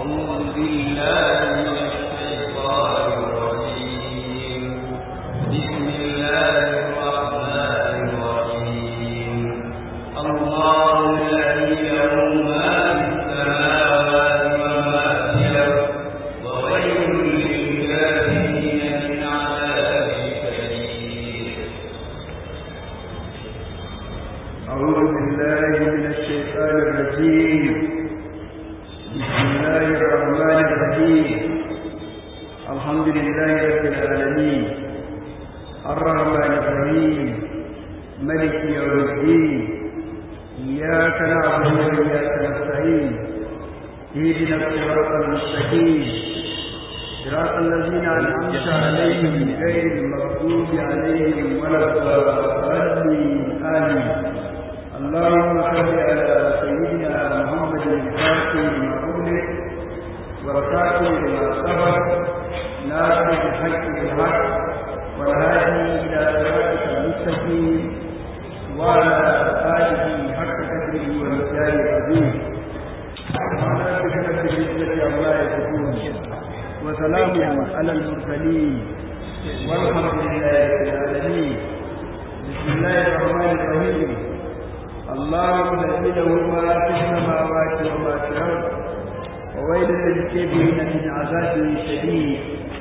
أعوذ بالله من الشيطان الرجيم بسم الله الرحمن الرحيم الله الذي له ما في السماوات وما في الأرض وويل للكافرين من عذاب شديد أعوذ بالله من الشيطان الرجيم بسم الله الرحمن الرحيم الحمد لله رب العالمين الرحمن الرحيم ملك يوم الدين إياك نعبد وإياك نستعين اهدنا الصراط المستقيم صراط الذين أنعمت عليهم غير المغضوب عليهم ولا الضالين آمين اللهم صل على سيدنا محمد الفاتح لما أغلق والخاتم لما سبق ناصر الحق بالحق والهادي إلى صراطك المستقيم وعلى آله حق قدره ومثاله العظيم وعلى بكرة العزة عما يصفون وسلام على المرسلين والحمد لله رب العالمين بسم الله الرحمن الرحيم الله الذي له ما في السماوات وما في الارض وويل للكافرين من عذاب شديد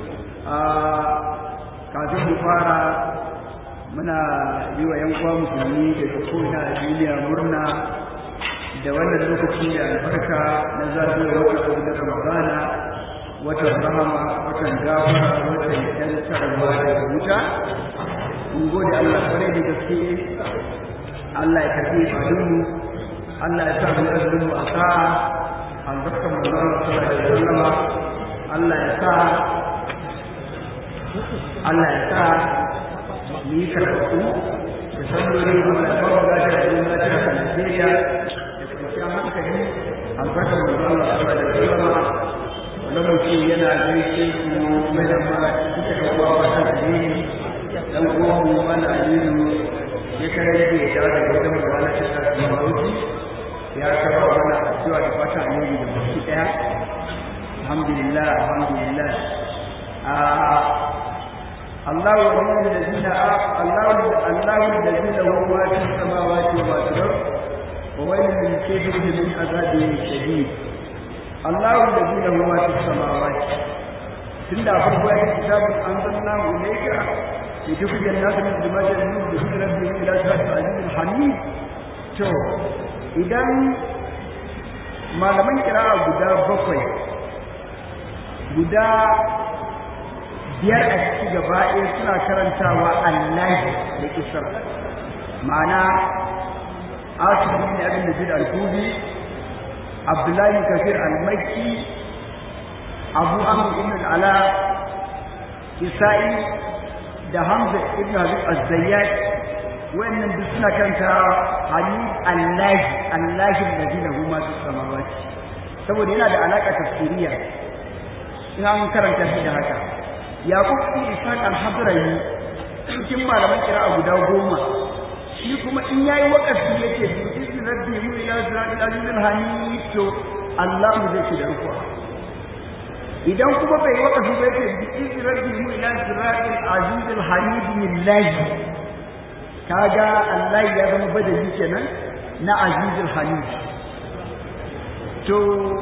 kafin mu fara muna yi wa 'yan uwa musulmi da ko'ina a duniya murna da wannan lokaci da albarka na zagayowar wata abu da ramadana watan rahama watan gafara watan yantarwa daga wuta mun gode Allah kwarai da gaske Allah ya karbi ibadunmu Allah ya sa mu azumin mu a sa'a albarkan manzon Allah sallallahu alaihi wasallam Allah ya sa Allah ya sa mu yi karɓu da sallolin Allah ya ba mu lafiya da yin lafiya a Najeriya da kwanciyar hankali albarkan manzon Allah sallallahu alaihi wasallam wannan mutum yana gaishe ku mai da ma kuka ga uwa wata alheri dan uwan mu mana aliyu ya kare da ya dawo daga wajen mu wani shi da mauti ya karba mana addu'a da fata alheri da baki daya alhamdulillah alhamdulillah الله ولي الذين الله الله الذي له ما في السماوات وما في الارض وويل للكافرين من عذاب شديد الله الذي له ما في السماوات tunda farko ya kitabun anzalna ilayka لتخرج الناس من ظلمات النور بإذن ربهم إلى صراط العزيز الحميد to idan malaman kira'a guda bakwai guda biyar a ciki gaba ɗaya suna karantawa allahi da kisar ma'ana asibi ne abin da jid al-kubi abdullahi kafir al-makki abu amr ibn al-ala kisa'i da Hamza ibn Habib az-Zayyad wannan duk suna kanta Hamid Allah Allah alladhi lahu ma fis samawati saboda yana da alaka tafsiriya in an karanta shi da haka Yaqub ibn Ishaq al-Hadrami cikin malaman kira'a guda goma shi kuma in yayi wakafi yake bi izni rabbi mu ila siratil azizil hamid to Allah zai ci da rukuwa idan kuma bai waka su bai ce bi izi rabbihi ila siratil azizil hamid lillahi kaga Allah ya zama badali kenan na azizil hamid to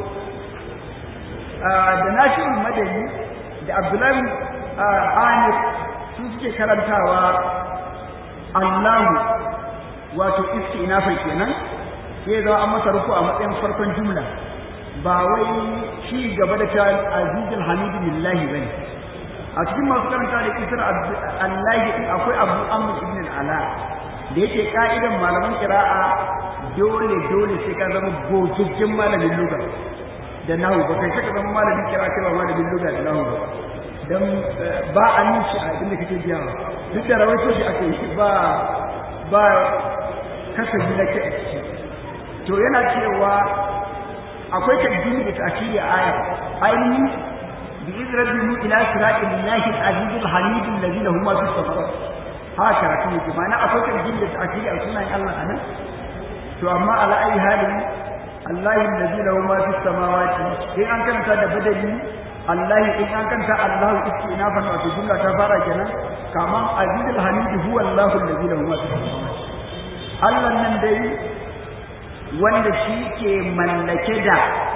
da nashirul madani da abdullahi amir su suke karantawa Allahu wato istinafai kenan sai zama an masa ruku a matsayin farkon jumla ba wai shi gaba da ta azizul hamidu lillahi bane a cikin masu karanta da kisar allahi din akwai abu amr ibn ala da yake ka'idan malaman kira'a dole dole sai ka zama gogaggen malamin luga da nahu ba kai saka zama malamin kira'a kai ba malamin luga da nahu ba dan ba a yin shi a inda kake biya duk da rawaito shi aka yi ba ba kasabi na ke to yana cewa akwai tabbini da ta'kidi a aya ainihin bi idrabihi ila siratil lahi al-aziz al-hamid alladhi lahu ma fis samawati haka karatu yake ma'ana akwai tabbini da ta'kidi a sunan Allah anan to amma ala ayi halin Allahi allazi lahu ma fis samawati in an karanta da badali Allahi in an karanta Allahu istinafan wato jumla ta fara kenan kaman azizul hamid huwa Allahu allazi lahu ma fis samawati Allah nan dai wanda shi ke mallake da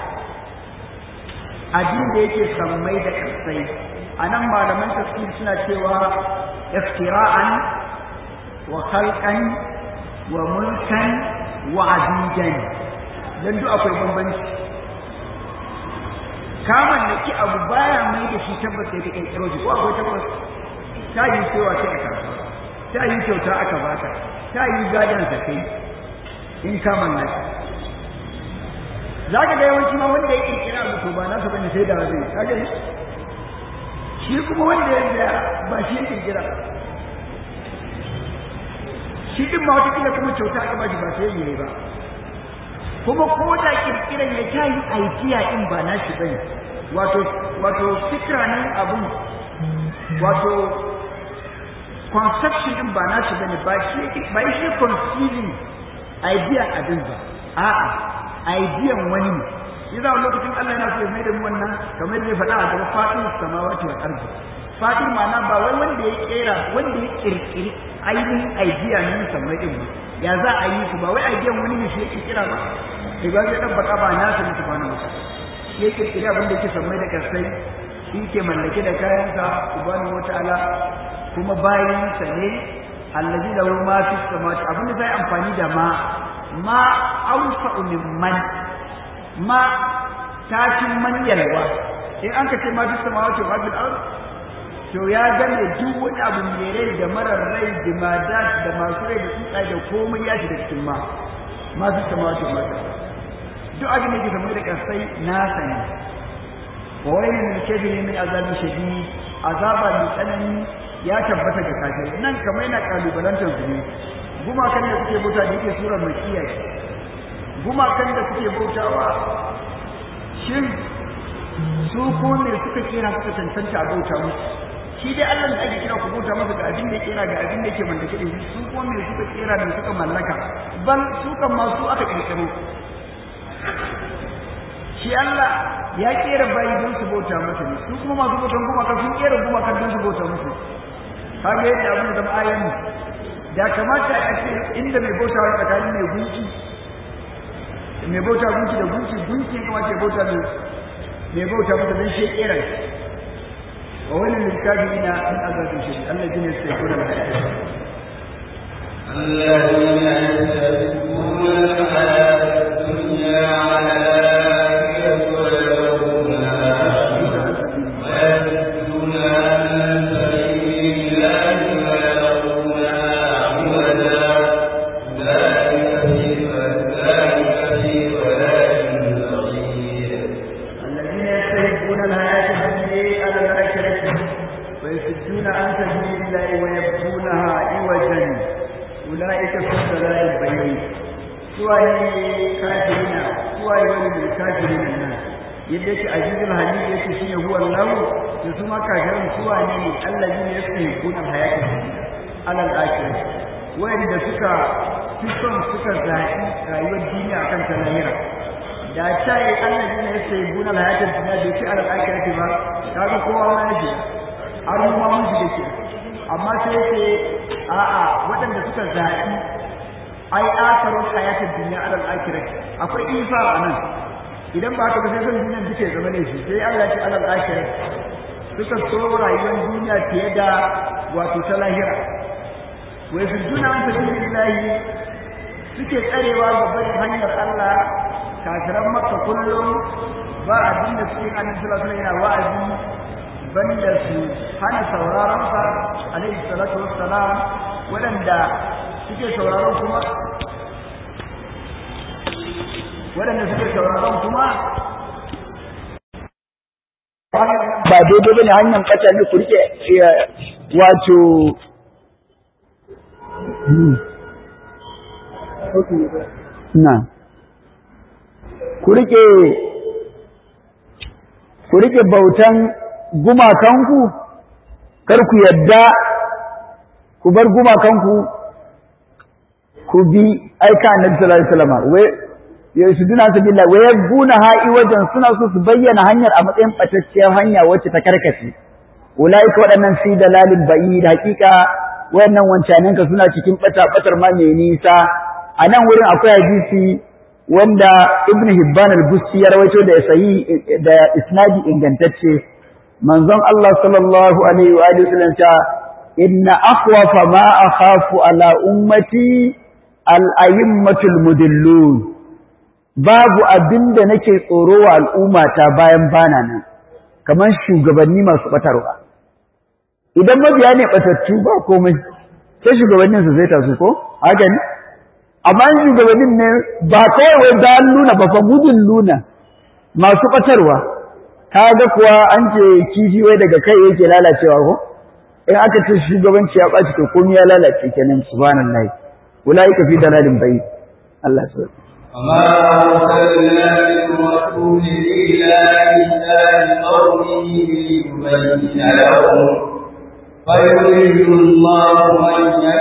abin da yake sammai da kasai anan malaman tafsir suna cewa iftira'an wa khalqan wa mulkan wa abidan dan duk akwai bambanci ka mallaki abu baya mai da shi tabbas sai ka kirkiro shi ko akwai tabbas ta yi cewa sai aka ta yi kyauta aka baka ta yi gadan sa kai in ka mallaka zaka ga yawanci ma wanda ya kirkira abu to ba nasa bane sai da zai kaga shi kuma wanda ya biya ba shi ya kirkira shi din ma wata kila kuma kyauta aka ba shi ba sai yayi ba kuma ko da kirkiran ya tayi idea din ba nashi bane wato wato fikra nan abun wato conception din ba nashi bane ba shi ba shi conceiving idea abin ba a'a idea wani ne idan wani lokacin Allah yana so ya mai da mu wannan kamar da ya faɗa a gaba fatin samawati wal ardi fatin ma'ana ba wai wanda ya kera wanda ya kirkiri ainihin idea ne sammai din ba ya za a yi su ba wai idea wani ne shi ya kirkira ba sai ba zai tabbata ba na su subhanahu wa ta'ala shi ya kirkiri abin da yake sammai da kasai shi ke mallake da kayansa subhanahu wa ta'ala kuma bayansa ne allazi lahu ma fi samawati abin da zai amfani da ma ma awsa'u min man ma tashin man yalwa in an ka ce ma fi samawati wa fil ard to ya gane duk wani abu mai rai da marar rai da madat da masu rai da tsuntsaye da komai ya shiga cikin ma ma fi samawati wa fil ard duk abin da ke samu da kasai na sani wa wani min kabirin min azabi shadid azaba mai tsanani ya tabbata ga kafirai nan kamar yana kalubalantar su ne gumakan da suke bauta da yake surar mai kiyaye gumakan da suke bautawa shin su ko ne suka kira suka cancanta a bauta musu shi dai Allah da ake kira ku bauta masa ga abin da kira ga abin da yake mallake da shi su ko ne suka kira da suka mallaka bal su kan ma su aka kirkiro shi Allah ya kera bayi don su bauta masa ne su kuma masu bautan gumaka sun kera gumakan don su bauta musu kaga yadda abin da ayan da kamata a ce inda mai bauta wa tsakanin mai gunki mai bauta gunki da gunki gunki kuma ce bauta mai mai bauta masa don shi kera wa wani littafi ina min azabin shi Allah jini sai kula da الذين يستحبون الحياة الدنيا على الآخرة ويرونها ويصدون عن سبيل الله ويرونها عوجا ذلك في ذلك في ضلال بعيد الذين يستحبون الحياة الدنيا على الآخرة ويصدون عن سبيل الله ويبغونها عوجا أولئك في ضلال بعيد سواء كافرين سواء ولد الكافرين الناس yadda yake azizul hamid yake shine huwa Allah to su ma kafirin suwa ne ne allazina yastahibuna hayata dunya alal akhirah wanda suka fi son suka zaɓi rayuwar duniya akan ta lahira da ta yi allazina yastahibuna hayata dunya bai ce alal akhirah ba kaga kowa ma yake har mu ma mun shige ke amma sai ce a'a waɗanda suka zaɓi ai asarun hayatar duniya alal akhirah akwai isa a nan idan ba ka sai son duniyan duke zama ne shi sai Allah ce alal akhirah suka so rayuwar duniya fiye da wato ta lahira wa yasjuna an sabilillahi suke tsarewa ga barin hanyar Allah kafiran makka kullum ba abin da suke annabi sallallahu alaihi wasallam yana wa'azi banda su hana sauraron sa alaihi salatu wassalam waɗanda suke sauraron kuma waɗanda suke sauraron kuma ba daidai bane hanyar kata ne ku rike wato na ku rike ku rike bautan gumakanku kar ku yadda ku bar gumakanku ku bi aika annabi sallallahu alaihi wasallam wai ya su duna su billah wa yabuna ha'i wajen suna so su bayyana hanyar a matsayin batacciyar hanya wacce ta karkace ulaika waɗannan fi dalalin bayi da hakika wayannan wancanen ka suna cikin bata batar ma mai nisa a nan wurin akwai hadisi wanda ibn hibban al-busti ya rawaito da sahi da isnadi ingantacce manzon Allah sallallahu alaihi wa alihi wasallam ta inna akhwafa ma akhafu ala ummati al-ayimmatul mudillun babu abinda nake tsoro wa al'ummata bayan bana nan kamar shugabanni masu batarwa idan mabiya ne batattu ba komai sai shugabannin su zai tasu ko haka ne amma shugabannin ne ba kawai wai da luna ba fa gudun luna masu batarwa kaga kuwa an ce kifi wai daga kai yake lalacewa ko in aka ce shugabanci ya ɓaci to komai ya lalace kenan subhanallahi ulaika fi dalalin bayyin Allah subhanahu وما أرسلنا من رسول إلا لسان قومه ليبين لهم فيضل الله من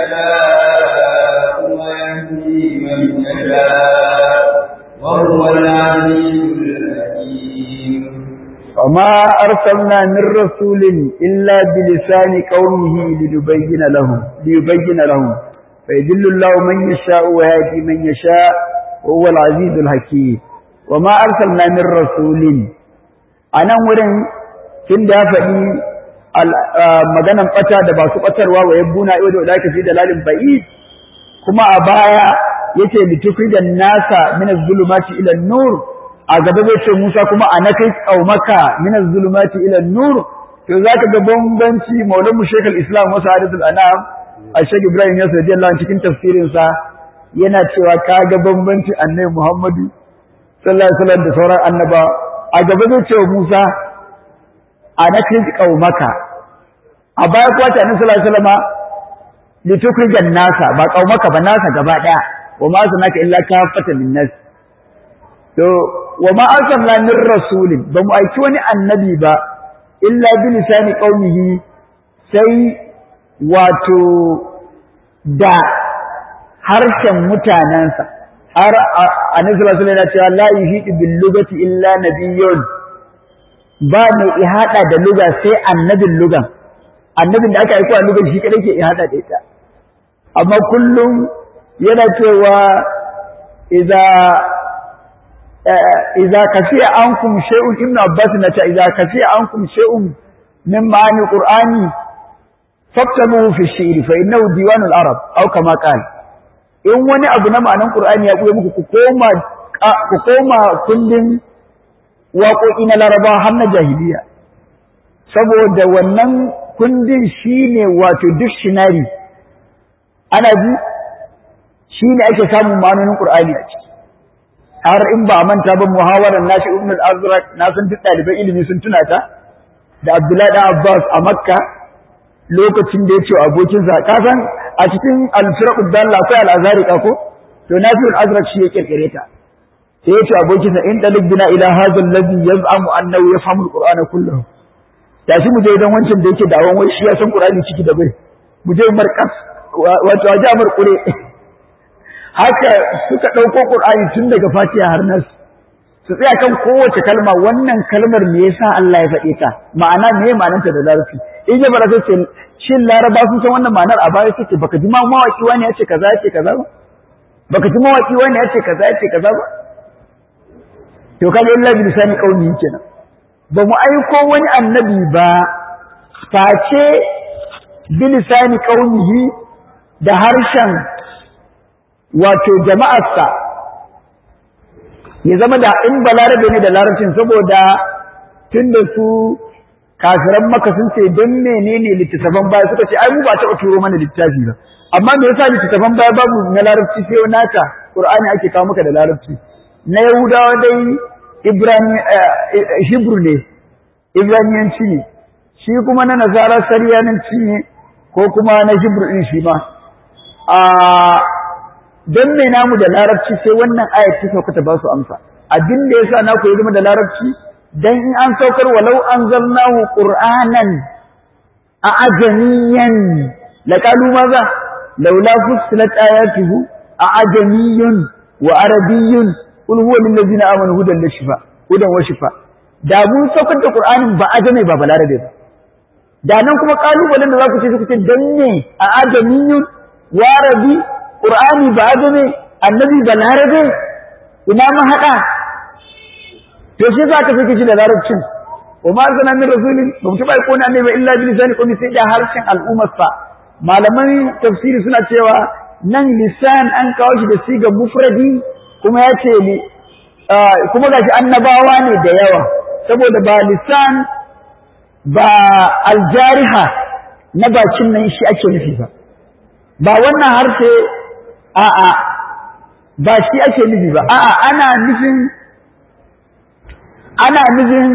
يشاء ويهدي من يشاء وهو العزيز الحكيم وما أرسلنا من رسول إلا بلسان قومه ليبين لهم ليبين لهم فيدل الله من يشاء ويهدي من يشاء وهو العزيز الحكيم وما أرسلنا من رسول أنا ورن tun da ya faɗi maganan ɓata da ba su ɓatarwa wa yabbuna iwa da wadaka fi dalalin ba'i kuma a baya yace litufi da nasa min az-zulumati ila nur a gaba zai ce Musa kuma a nakai qaumaka min az-zulumati ila nur to zaka ga bambanci maulamu Sheikh al-Islam wa Sa'adatul Anam Sheikh Ibrahim Yasir radiyallahu anhu cikin tafsirin sa yana cewa ka ga bambanci Annabi Muhammadu sallallahu alaihi wasallam da sauran annaba a gaba zai ce Musa a nakai qaumaka a baya kuwa ta Annabi sallallahu alaihi wasallam litukrijan nasa ba qaumaka ba nasa gaba daya wa ma sanaka illa kafatan linnas to wa ma arsalna min rasulin ba mu aiki wani annabi ba illa bi lisani qaumihi sai wato da harshen mutanansa har annabi sallallahu alaihi wasallam ya ce la yuhidu bil lugati illa nabiyyun ba mai ihada da luga sai annabin lugan annabin da aka aiko a lugan shi kadai ke ihada da ita amma kullum yana cewa idza idza kafiya ankum shay'un ibnu abbas na ta idza kafiya ankum shay'un min ma'ani qur'ani faktabuhu fi shi'ri fa innahu diwanul arab aw kama qala in wani abu na ma'anan qur'ani ya buye muku ku koma ku koma kullin waƙoƙi na laraba har na jahiliya saboda wannan kundin shine wato dictionary ana ji shine ake samun ma'anonin qur'ani a ciki har in ba manta ba muhawarar nashi ibn al-azraq na san duk ɗaliban ilimi sun tuna ta da abdullahi dan abbas a makka lokacin da ya ce abokinsa ka san a cikin al-firaq dalla akwai al-azhari ko to nafi al-azraq shi ya kirkire ta sai ya ce abokinsa in dalik bina ila hadha alladhi yaz'amu annahu yafhamu al-qur'ana kullahu tashi mu je idan wancan da yake dawon wai shi ya san qur'ani ciki da bai mu je markas wato waje amar kure haka suka ɗauko ƙur'ani tun daga fatiha har nas su tsaya kan kowace kalma wannan kalmar me yasa Allah ya faɗe ta ma'ana me ma'anarta da larabci in ya fara sai shin laraba sun san wannan ma'anar a baya sai baka ji mawaki wani ya ce kaza ya ce kaza ba baka ji mawaki wani ya ce kaza ya ce kaza ba to kaga illa bi lisani qaumi kenan ba mu aiko wani annabi ba face bi lisani qaumihi da harshen wato jama'arsa ya zama da in balarabe ne da larabcin saboda tun da su kafiran maka sun ce don menene littattafan baya suka ce ai mu ba taɓa turo mana littafi ba amma me yasa littattafan baya babu na larabci sai naka qur'ani ake kawo maka da larabci na yahudawa dai ibrani hebrew ne ibraniyanci ne shi kuma na nasara sariyanci ne ko kuma na hebrew din shi ma a don me namu da larabci sai wannan ayat ta sauka ta ba su amsa abin da yasa na ku zama da larabci dan in an saukar walau anzalnahu qur'anan a ajamiyan laqalu maza laula fussilat ayatuhu a ajamiyun wa arabiyyun kul huwa lil ladzina amanu hudan wa shifa hudan wa shifa da mun saukar da qur'anin ba ajame ba balarabe ba da nan kuma kalubalen da za ku ce su ce dan ne a ajamiyun warabi qur'ani ba ajame annabi balarabe ina ma hada to shi za ka sake shi da larabcin wa ma arsalna min rasulin ba mu taba ko na annabi illa bi lisani qawmi sai da harshen al'ummar sa malaman tafsiri suna cewa nan lisan an kawo shi da sigar mufradi kuma ya ce kuma gashi annabawa ne da yawa saboda ba lisan ba aljariha na bakin nan shi ake nufi ba ba wannan harshe a'a ba shi ake nufi ba a'a ana nufin ana nufin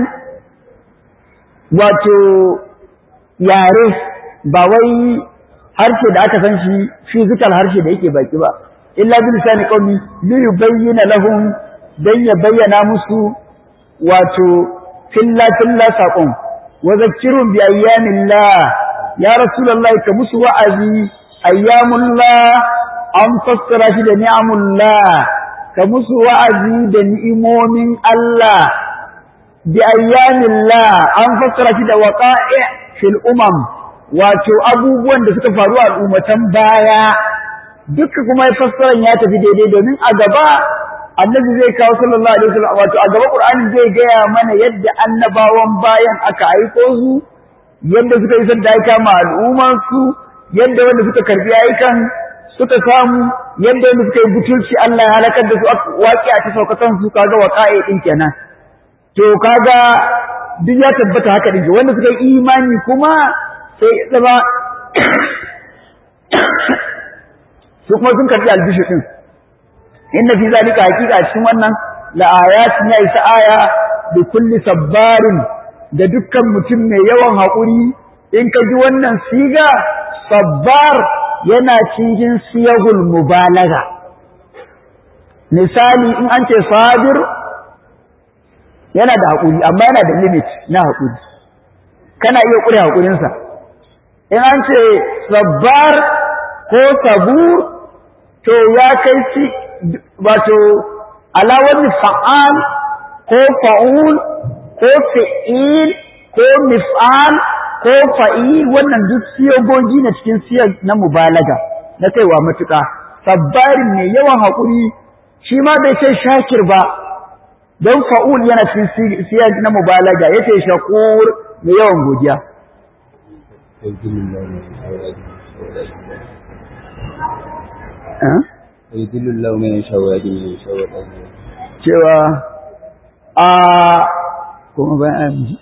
wato yare ba wai harshe da aka san shi physical harshe da yake baki ba illa bi lisani qawmi li yubayyana lahum dan ya bayyana musu wato filla filla saqon wa zakkirun bi ayyamillah ya rasulullahi ka musu wa'azi ayyamullah an fassara shi da ni'amullah ka musu wa'azi da ni'imomin Allah bi ayyamillah an fassara shi da waqa'i fil umam wato abubuwan da suka faru a al'ummatan baya duka kuma ya fassara ya tafi daidai domin a gaba annabi zai kawo sallallahu alaihi wasallam wato a gaba qur'ani zai gaya mana yadda annabawan bayan aka aiko su yadda suka yi sanda aika ma al'umman su yadda wanda suka karbi aikan suka samu yadda wanda suka yi butulci Allah ya halakar da su waƙi a ta saukatan su kaga waqa'i din kenan to kaga duk ya tabbata haka din wanda suka yi imani kuma sai zama su kuma sun karbi albishu din inna fi zalika haqiqa cikin wannan la ayatin ya isa aya bi kulli sabbarin da dukkan mutum mai yawan haƙuri in ka ji wannan siga sabbar yana cikin siyahul mubalaga misali in an ce sabir yana da haƙuri amma yana da limit na haƙuri kana iya ƙure haƙurinsa in an ce sabbar ko sabur to ya kai shi wato alawar fa'al ko fa'ul ko fi'il ko mif'al ko fa'il wannan duk siyogogi na cikin siyar na mubalaga na kaiwa matuƙa sabbarin mai yawan haƙuri shi ma bai ce shakir ba don fa'ul yana cikin siyar na mubalaga ya ce shakur mai yawan godiya Ayyudullahu mai yasha wa yadi mai yasha wa cewa a kuma bayan ji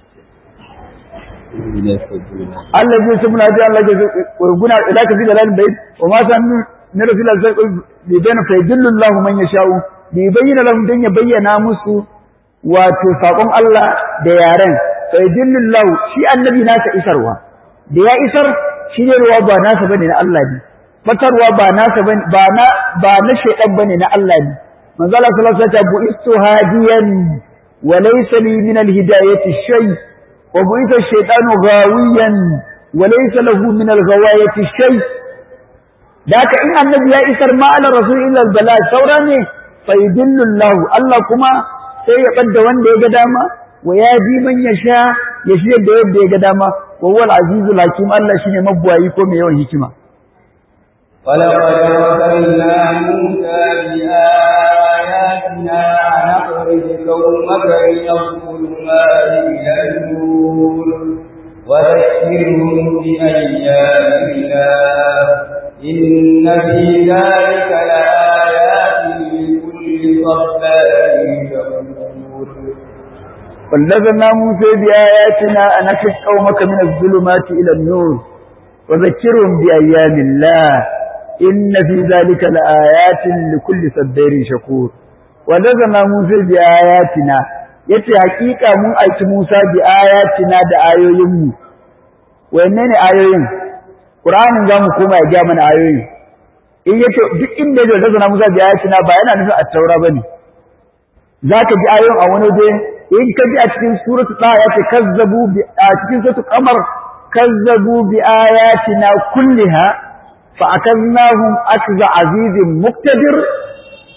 Allah zai sumuna ji Allah zai guna idan ka fi da lalin bai wa ma san na rasul Allah sai bi bayna fa yadullahu man yasha'u bi bayyana lahum dan ya bayyana musu wato sakon Allah da yaren fa yadullahu shi annabi nasa isarwa da ya isar shi ne ruwa ba nasa bane na Allah ne fatarwa ba nasa bane ba na ba na shaytan bane na Allah ne manzo Allah sallallahu alaihi wasallam bu'istu hadiyan wa laysa li min al-hidayati shay' وبعث الشيطان غاويا وليس له من الغواية شيء ذاك إن النبي يسر ما على الرسول إلا البلاء ثوراني فيدل الله الله كما سيقد وان دي قداما ويادي من يشاء يشير دي دي قداما وهو العزيز الحكيم الله شيني مبوا يكون يوم هكما ولقد أرسلنا موسى بآياتنا أن أخرج قومك من الظلمات إلى النور وذكرهم بأيام الله إن في ذلك لآيات لكل صبار شكور ونزلنا موسى بآياتنا أن أخرج قومك من الظلمات إلى النور وذكرهم بأيام الله إن في ذلك لآيات لكل صبار شكور ونزلنا موسى بآياتنا yace hakika mun aiki Musa bi ayatina da ayoyin mu wanne ne ayoyin Qur'anin za mu koma ya ga mana ayoyi in yace duk inda da nazana Musa bi ayatina ba yana nufin at-taura bane zaka ji ayoyin a wani dai in ka ji a cikin suratul ta yace kazzabu bi a cikin suratul qamar kazzabu bi ayatina kulliha fa akaznahum akza azizin muqtadir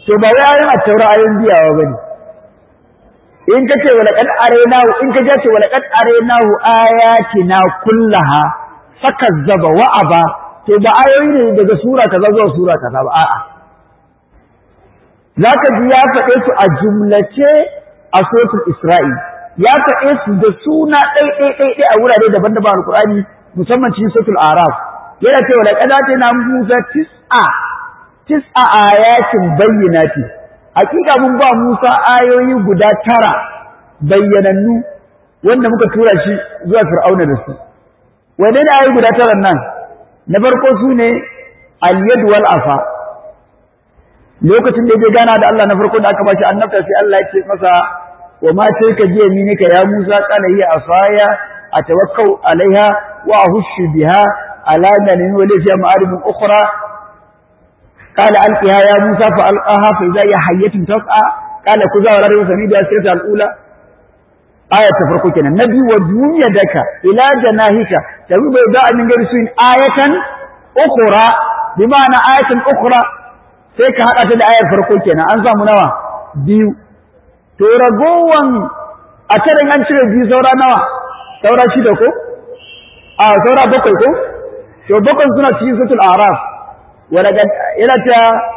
to ba wai ayoyin at-taura ayoyin biyawa bane in kace wala qad araynahu in kace ce wala qad araynahu ayatina kullaha fakazzaba wa aba to ba ayoyi ne daga sura kaza zuwa sura kaza ba a'a zaka ji ya faɗe su a jumlace a suratul isra'i ya faɗe su da suna ɗai ɗai ɗai ɗai a wurare daban-daban alqur'ani musamman cikin suratul araf yana cewa laqad atayna musa tis'a tis'a ayatin bayyinati hakika mun ba Musa ayoyi guda tara bayyanannu wanda muka tura shi zuwa Fir'auna da su wanne ne ayoyi guda tara nan na farko su ne al-yad wal afa lokacin da yake gana da Allah na farko da aka bashi annabta sai Allah ya ce masa wa ma tilka bi yaminika ya Musa qala hiya asaya atawakkau alaiha wa ahushu biha ala ganin wa lafiya ma'aribin ukhra قال ألقها يا موسى فألقاها فإذا هي حية تسعى قال كذا ولا ريب سميد السيرة الأولى آية تفرق كنا نبي وجوم يدك إلى جناهك تبي بيضاء من غير سوء آية أخرى بمعنى آية أخرى سيك هذا في الآية فرق كنا أنزا منوى بيو تورغوان أترين أنشر بيو سورا نوى سورا شدكو آه سورا بكوكو شو بكو سنة سيسة الأعراف ولقد إلى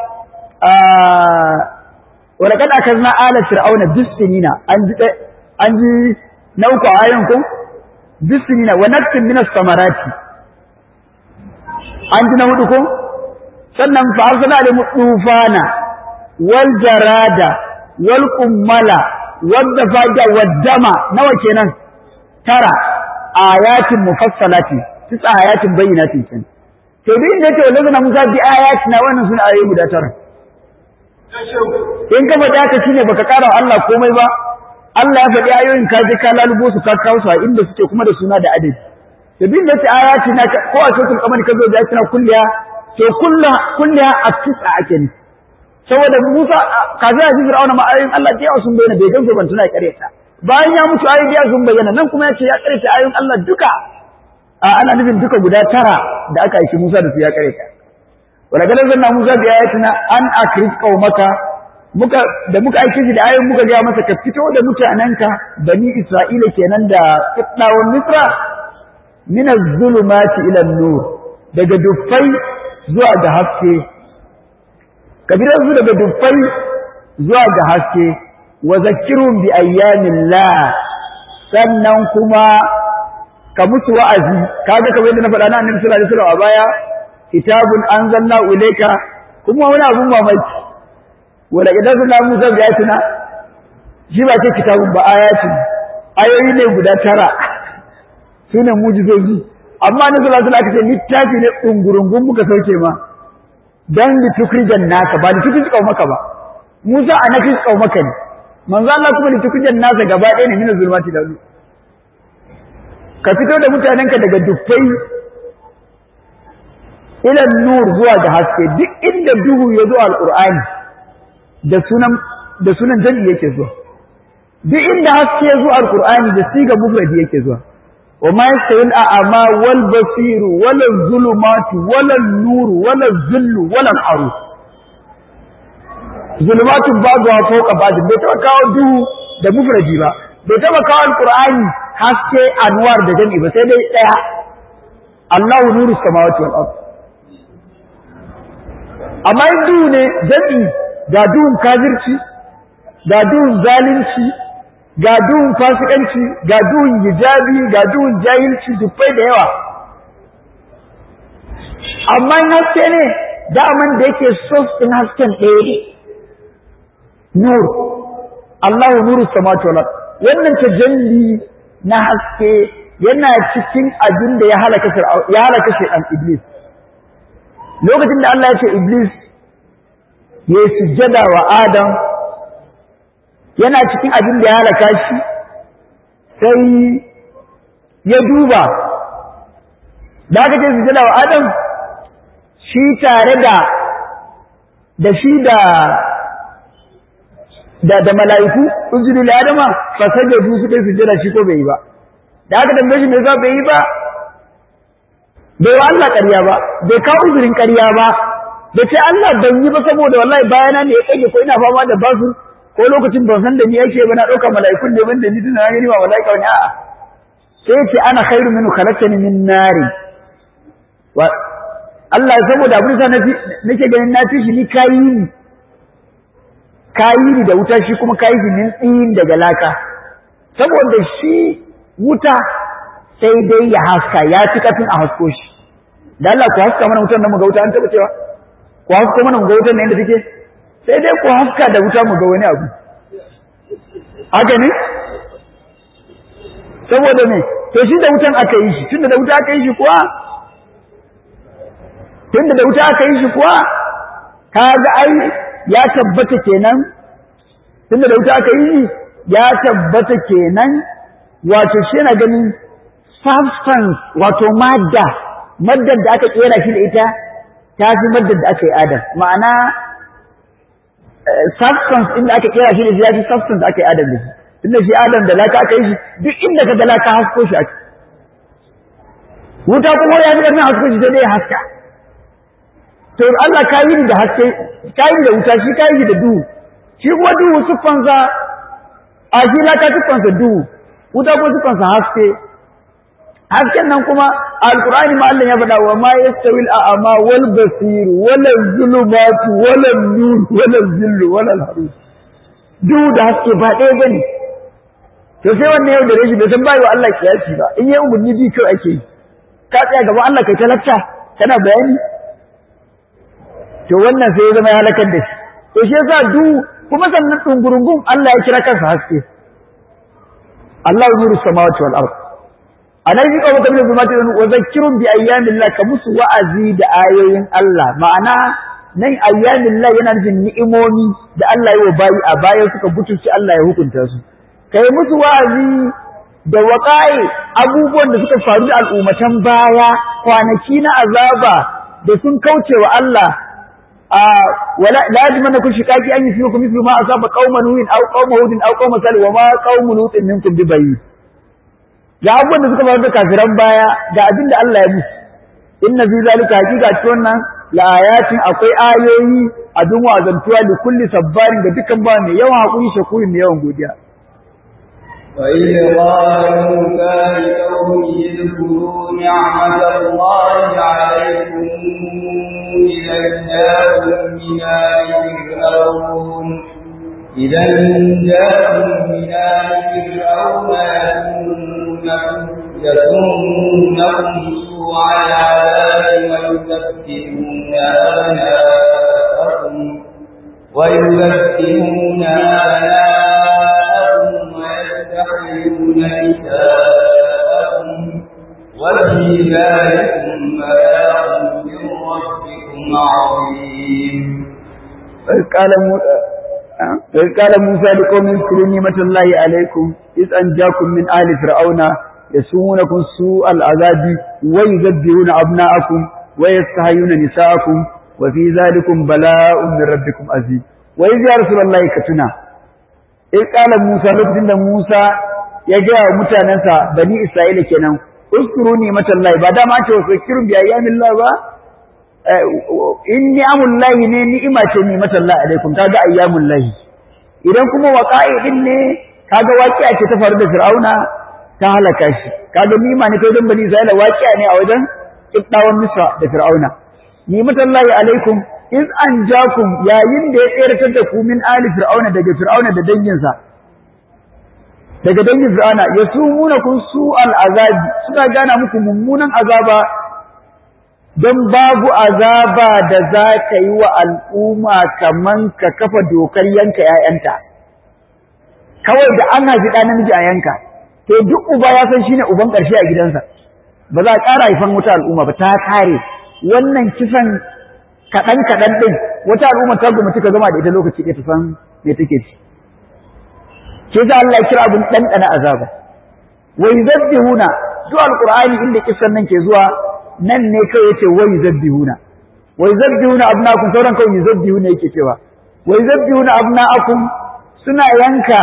ولقد أخذنا آل فرعون بالسنين أنجي نوكو آيونكم بالسنين ونكتب من الثمرات أنجي نودكم sannan fa arsala da tufana wal jarada wal kummala wadda faja waddama nawa kenan tara ayatin mufassalati tisa ayatin bayyinatin kenan to duk inda yake wallahi na Musa bi ayatina wannan suna ayoyi guda tara in ka faɗi haka shine baka ƙara wa Allah komai ba Allah ya faɗi ayoyin ka je ka lalubo su ka kawo su a inda suke kuma da suna da adadi to duk inda yake ayatina ko a suratul qamar ka zo da ayatina kulliya to kulla kulliya a tisa ake ne saboda Musa kaza ya ji Fir'auna ma ayoyin Allah da yawa sun bayyana bai gansu ban tuna ya ƙareta bayan ya mutu ayoyi da sun bayyana nan kuma ya ce ya ƙareta ayoyin Allah duka a ana nufin duka guda tara da aka aiki Musa da su ya kare ta wala kada zanna Musa da ayatina an akrij qaumaka muka da muka aiki shi da ayoyin muka ga masa ka fito da mutanenka bani Isra'ila kenan da ibnawan Misra min az-zulumati ila an-nur daga dufai zuwa ga haske kabiran su daga dufai zuwa ga haske wa zakkirhum bi ayyamillah sannan kuma ka musu wa'azi kaga kamar yadda na faɗa na annabi sallallahu alaihi wasallam a baya kitabun anzalna ilayka kuma wani abun mamaki wala idan sun musa bi ayatina shi ba ce kitabun ba ayatin ayoyi ne guda tara sune mujizoji amma annabi sallallahu alaihi wasallam aka ce littafi ne dungurungun muka sauke ma dan litukrijan nasa ba litukrijan kaumaka ba Musa a nafis kaumaka ne manzo Allah kuma litukrijan nasa gaba ɗaya ne min zulmati da ka fito da mutanenka daga dufai ilan nur zuwa ga haske duk inda duhu ya zo alqur'ani da sunan da sunan jami yake zuwa duk inda haske ya zo alqur'ani da siga mufradi yake zuwa wa ma yastawil a'ma wal basir wala zulumatu wala nur wala zillu wala aru zulumatu babu fawqa ba'd bai taba kawo duhu da mufradi ba bai taba kawo alqur'ani haske anwar da jami ba sai dai daya Allahu nuru samawati wal ard amma in duhu ne jami ga duhun kafirci ga duhun zalunci ga duhun fasikanci ga duhun hijabi ga duhun jahilci dubbai da yawa amma in haske ne daman da yake sos din hasken ɗaya ne nur Allahu nuru samawati wal ard wannan tajalli na haske yana cikin abin da ya halaka ya halaka shaytan iblis lokacin da Allah ya ce iblis ya sujjada wa adam yana cikin abin da ya halaka shi sai ya duba da aka ce sujjada wa adam shi tare da da shi da da da mala'iku ujudu li adama fa sajadu suka sujjada shi ko bai yi ba da aka tambaye shi me yasa bai yi ba bai wa Allah ƙarya ba bai kawo uzurin ƙarya ba da ce Allah ban yi ba saboda wallahi bayana ne ya kage ko ina fama da basur ko lokacin ban san da ni yake ba na ɗauka mala'ikun ne ban da ni tuna gani ba mala'ika wani a'a sai ce ana khairu minu khalaqtani min nari wa Allah saboda abin sa nake ganin na fi shi ni kayi ni kayi ni da wuta shi kuma kayi shi min tsin daga laka saboda shi wuta sai dai ya haska ya fi kafin a hasko shi da Allah ku haska mana wutan nan mu ga wuta an taba cewa ku hasko mana mu ga wutan nan inda take sai dai ku haska da wuta mu ga wani abu haka ne saboda me to shi da wutan aka yi shi tunda da wuta aka yi shi kuwa tunda da wuta aka yi shi kuwa kaga ai ya tabbata kenan tunda da wuta aka yi shi ya tabbata kenan wato shi yana ganin substance wato madda maddar da aka kera shi da ita ta fi maddar da aka yi adam ma'ana substance inda aka kera shi da shi ya fi substance da aka yi adam da shi tunda shi adam da laka aka yi shi duk inda ka ga laka hasko shi ake wuta kuma ya fi ƙarfin hasko shi sai dai haska to Allah ka yi da haske ka yi da wuta shi ka yi da duhu shi kuma duhu siffansa a shi laka siffansa duhu wuta kuma siffansa haske hasken nan kuma alqur'ani ma Allah ya faɗa wa ma yastawi al-a'ma wal basir wala zulumatu wala nur wala zillu wala al-harus duhu da haske ba ɗaya bane to sai wannan yau da rashi bai san bai wa Allah kiyasi ba in yayi umarni bi kai ake yi ka tsaya gaban Allah kai talacca kana bayani to wannan sai ya zama ya halakar da shi to shi yasa duhu kuma sannan dungurungun Allah ya kira kansa haske Allah nuru samawati wal ardh anan yi kawo kamar zuma ta wa zakirun bi ayyamillah ka musu wa'azi da ayoyin Allah ma'ana nan ayyamillah yana nufin ni'imomi da Allah ya bayi a baya suka butulci Allah ya hukunta su kai musu wa'azi da waƙa'i abubuwan da suka faru da al'ummatan baya kwanaki na azaba da sun kauce wa Allah a wala lazima na kun shiqaqi an yi ku mislu ma asaba qauma nuhin aw qauma hudin aw qauma salih wa ma qaumu lutin minkum bi bayyin ga abubuwan da suka faru da kafiran baya ga abin da Allah ya musu inna fi zalika hakika cikin wannan la ayatin akwai ayoyi abin wazantuwa da kulli sabbarin da dukkan ba mai yawan hakuri shakuri mai yawan godiya وإذ قال موسى لقومه اذكروا نعمة الله عليكم إذا جاءكم من آل فرعون إذا جاءكم من آل فرعون يسومونكم سوء العذاب ويذبحون أبناءكم ويذبحون أبناءكم ويستحيون نساءكم وفي ذلكم بلاغ من ربكم عظيم قال وإذ قال موسى لقوم اذكروا نعمة الله عليكم إذ أنجاكم من آل فرعون يسومونكم سوء العذاب ويذبحون أبناءكم ويستحيون نساءكم وفي ذلكم بلاء من ربكم عظيم وإذ يا رسول الله كتنا إذ قال موسى لقد موسى يجاء متانسا بني إسرائيل كنان اذكروا نعمة الله بعد ما تذكروا بأيام الله با in ni'amul lahi ne ni'ima ce ni'matan Allah alaikum kaga ayyamul lahi idan kuma waqa'i din ne kaga waqi'a ce ta faru da Fir'auna ta halaka shi kaga ni'ima ne kai dan bani Isra'ila waqi'a ne a wajen kiddawan Misra da Fir'auna ni'matan lahi alaikum iz anjakum yayin da ya tseratar da ku min ali Fir'auna daga Fir'auna da danginsa daga dangin Fir'auna yasumunakum su'al azabi suna gana muku mummunan azaba don babu azaba da za ka yi wa al'umma kaman ka kafa dokar yanka ‘ya'yanta, kawai da an haifi ɗan namiji a yanka, to duk uba ya san shine uban ƙarshe a gidansa, ba za a ƙara haifan wata al'umma ba ta kare wannan kisan kaɗan-kaɗan ɗin wata al'umma ta goma ka zama da ita lokaci ɗaya ta san me take ci. Ke za Allah ya kira abin ɗanɗana azaba. Wai zabbihuna, zuwa alƙur'ani inda kisan nan ke zuwa nan ne kai yace wai zabbihuna wai zabbihuna abnaakum sauran kawai zabbihuna yake cewa wai zabbihuna abnaakum suna yanka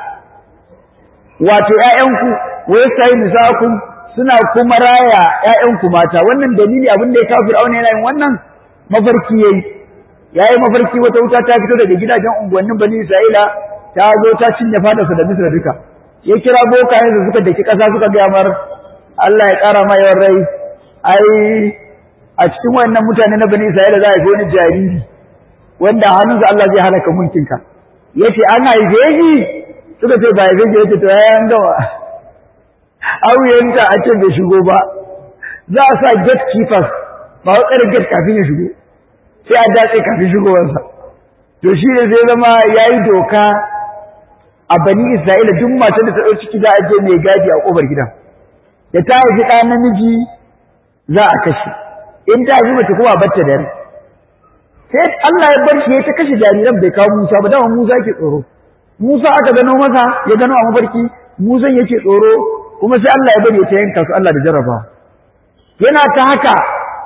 wato ƴaƴanku wai sai nisakum suna kuma raya ƴaƴanku mata wannan dalili abin da ya kawo Fir'auna yana yin wannan mafarki yayi yayi mafarki wata wuta ta fito daga gidajen unguwannin bani Isra'ila ta zo ta cinye fadarsa da Misra duka ya kira bokayen da suka daki ƙasa suka gaya mar Allah ya ƙara ma yawan rai ai a cikin wannan mutane na bani Isra'ila za a yi wani jariri wanda hannunsa Allah zai halaka mulkinka yace an haife shi suka ce ba haife shi yace to ya an gama auyenta a ce bai shigo ba za a sa gatekeepers ba wa tsare gate kafin ya shigo sai a datse kafin shigowarsa to shi ne zai zama ya yi doka a bani isra'ila duk matan da ta ɗau ciki za a je mai gadi a ƙofar gidan da ta haifi ɗa namiji za a kashe in ta haifi mace kuma a batta da rai sai Allah ya bar shi ya ta kashe jariran bai kawo Musa ba dama Musa ke tsoro Musa aka gano masa ya gano a mafarki Musa yake tsoro kuma sai Allah ya bari ya ta yanka su Allah da jarraba yana ta haka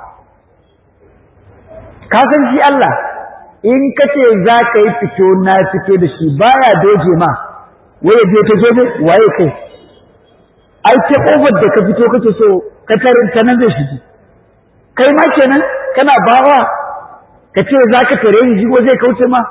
ka san shi Allah in ka ce za ka yi fito na fito da shi baya doje ma waye je ta zobe waye kai ai ta kofar da ka fito kake so ka tarin ta nan zai shigi kai ma kenan kana bawa ka ce za ka tare ni jigo zai kauce ma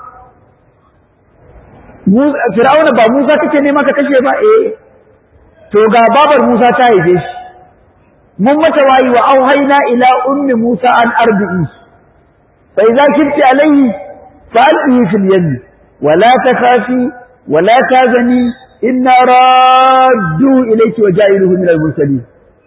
Fir'auna ba Musa kake nema ka kashe ba eh to ga babar Musa ta haife shi mun mata wayi wa auhayna ila ummi Musa an arbi'i fa idza kifti alayhi fa'alqihi fil yam wa la takhafi wa la tazani inna raddu ilayki wa ja'iluhu min al-mursalin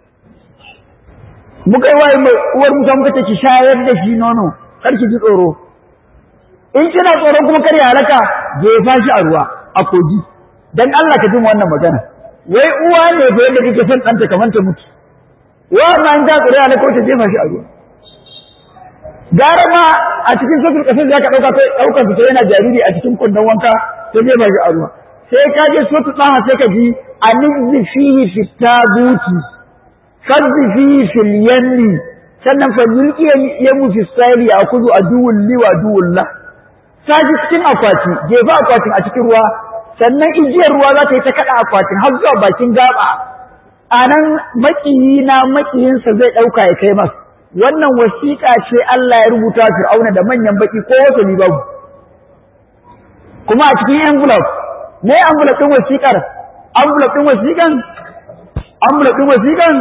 muka yi wayi uwar Musa muka ce ki shayar da shi nono kar ki ji tsoro in kina tsoro kuma kar ya halaka jefa shi a ruwa a kogi dan Allah ka ji wannan magana wai uwa ne fa yadda kike son ɗanta kamar ta mutu wa ma in ta tsoro halaka ta jefa shi a ruwa gara ma a cikin sufur kasar da ka dauka kai daukar fito yana jariri a cikin kundin wanka ta jefa shi a ruwa sai ka je sotu ɗaha sai ka ji anizzi fihi fitabuti fadzi fihi fil yanni sannan fa yulki yamu fi sayri a kudu aduwul li wa aduwul la saji cikin akwati jefa akwatin a cikin ruwa sannan igiyar ruwa za ta yi ta kada akwatin har zuwa bakin gaba a nan makiyi na makiyinsa zai ɗauka ya kai masa wannan wasiƙa ce Allah ya rubuta Fir'auna da manyan baki ko wasu ni babu kuma a cikin envelope ne envelope ɗin wasiƙar envelope ɗin wasiƙan envelope ɗin wasiƙan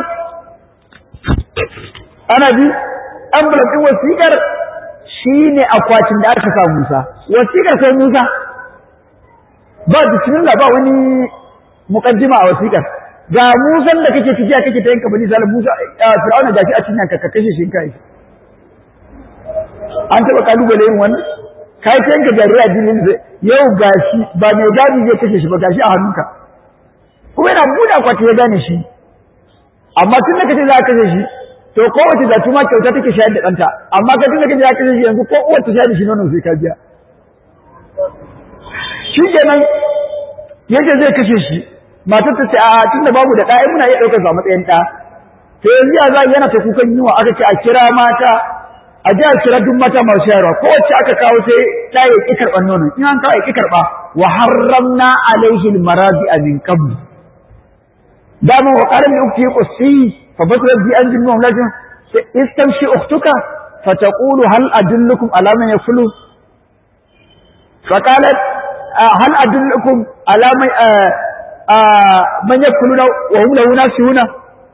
ana ji envelope ɗin wasiƙar shine akwatin da aka sa Musa wasiƙar sai Musa ba bismillah ba wani muqaddima a wasiƙar ga Musan da kake tafiya kake ta yanka bani Salim Musa Fir'auna gashi a cikin ka kashe shi kai an taba kalubale yin wannan kai ta yanka jarira dinin yau gashi ba mai gadi zai kashe shi ba gashi a hannunka kuma yana buɗe akwati ya gane shi amma tun da kace za ka kashe shi to kowace da tuma kyauta take shayar da ɗanta amma ka tun da kace za ka kashe shi yanzu ko uwar ta shayar da shi nono sai ka biya shi kenan yake zai kashe shi matar ta ce a tunda babu da ɗaya muna iya ɗaukar sa matsayin ɗa to yanzu ya za yana ta kukan yiwa aka ce a kira mata a ji a kira duk mata masu shayarwa kowace aka kawo sai ta yi ƙi karɓar nono in an kawo ƙi karɓa wa harramna alaihi almaradi min qabl dama wa qala li ukhti qussi fa basrat bi an jinnu lajin istamshi ukhtuka fataqulu hal adullukum ala man yafulu فقالت هل أدلكم على من man yakuluna wa hum lahu nasihuna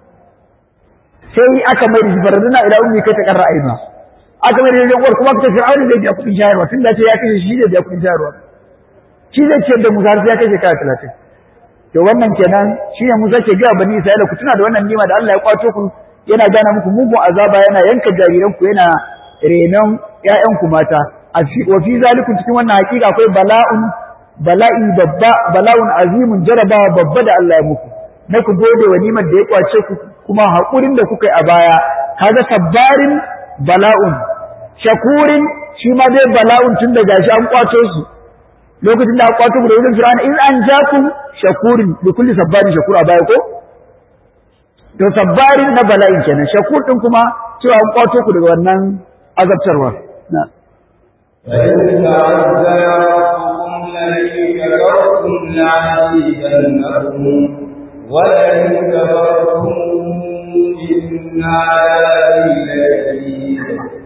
sai aka mai da jibaraduna ila ummi kai ta karra aina aka mai da yan kuma ta fir'auna zai biya kudin shayarwa tun da ce ya kashe shi zai biya kudin shayarwa shi zai ce da Musa sai ya kashe kai 30 to wannan kenan shine Musa ke ga bani Isra'ila ku tuna da wannan nima da Allah ya kwato ku yana gana muku mugun azaba yana yanka jariran ku yana renon ƴaƴan ku mata a fi wa fi zalikum cikin wannan hakika akwai bala'un bala'i babba bala'un azimun jarabawa babba da Allah ya muku na ku gode wa nimar da ya kwace ku kuma haƙurin da kuka yi a baya kaga sabbarin bala'un shakurin shi ma dai bala'un tun da gashi an kwato su lokacin da aka kwato ku da wurin fir'auna in an ja ku shakurin da kulli sabbarin shakur a baya ko to sabbarin na bala'in kenan shakur din kuma cewa an kwato ku daga wannan azabtarwa na فإن تعذر ربكم لئن كفرتم لعزيزنكم ولئن كفرتم إن عذابي لشديد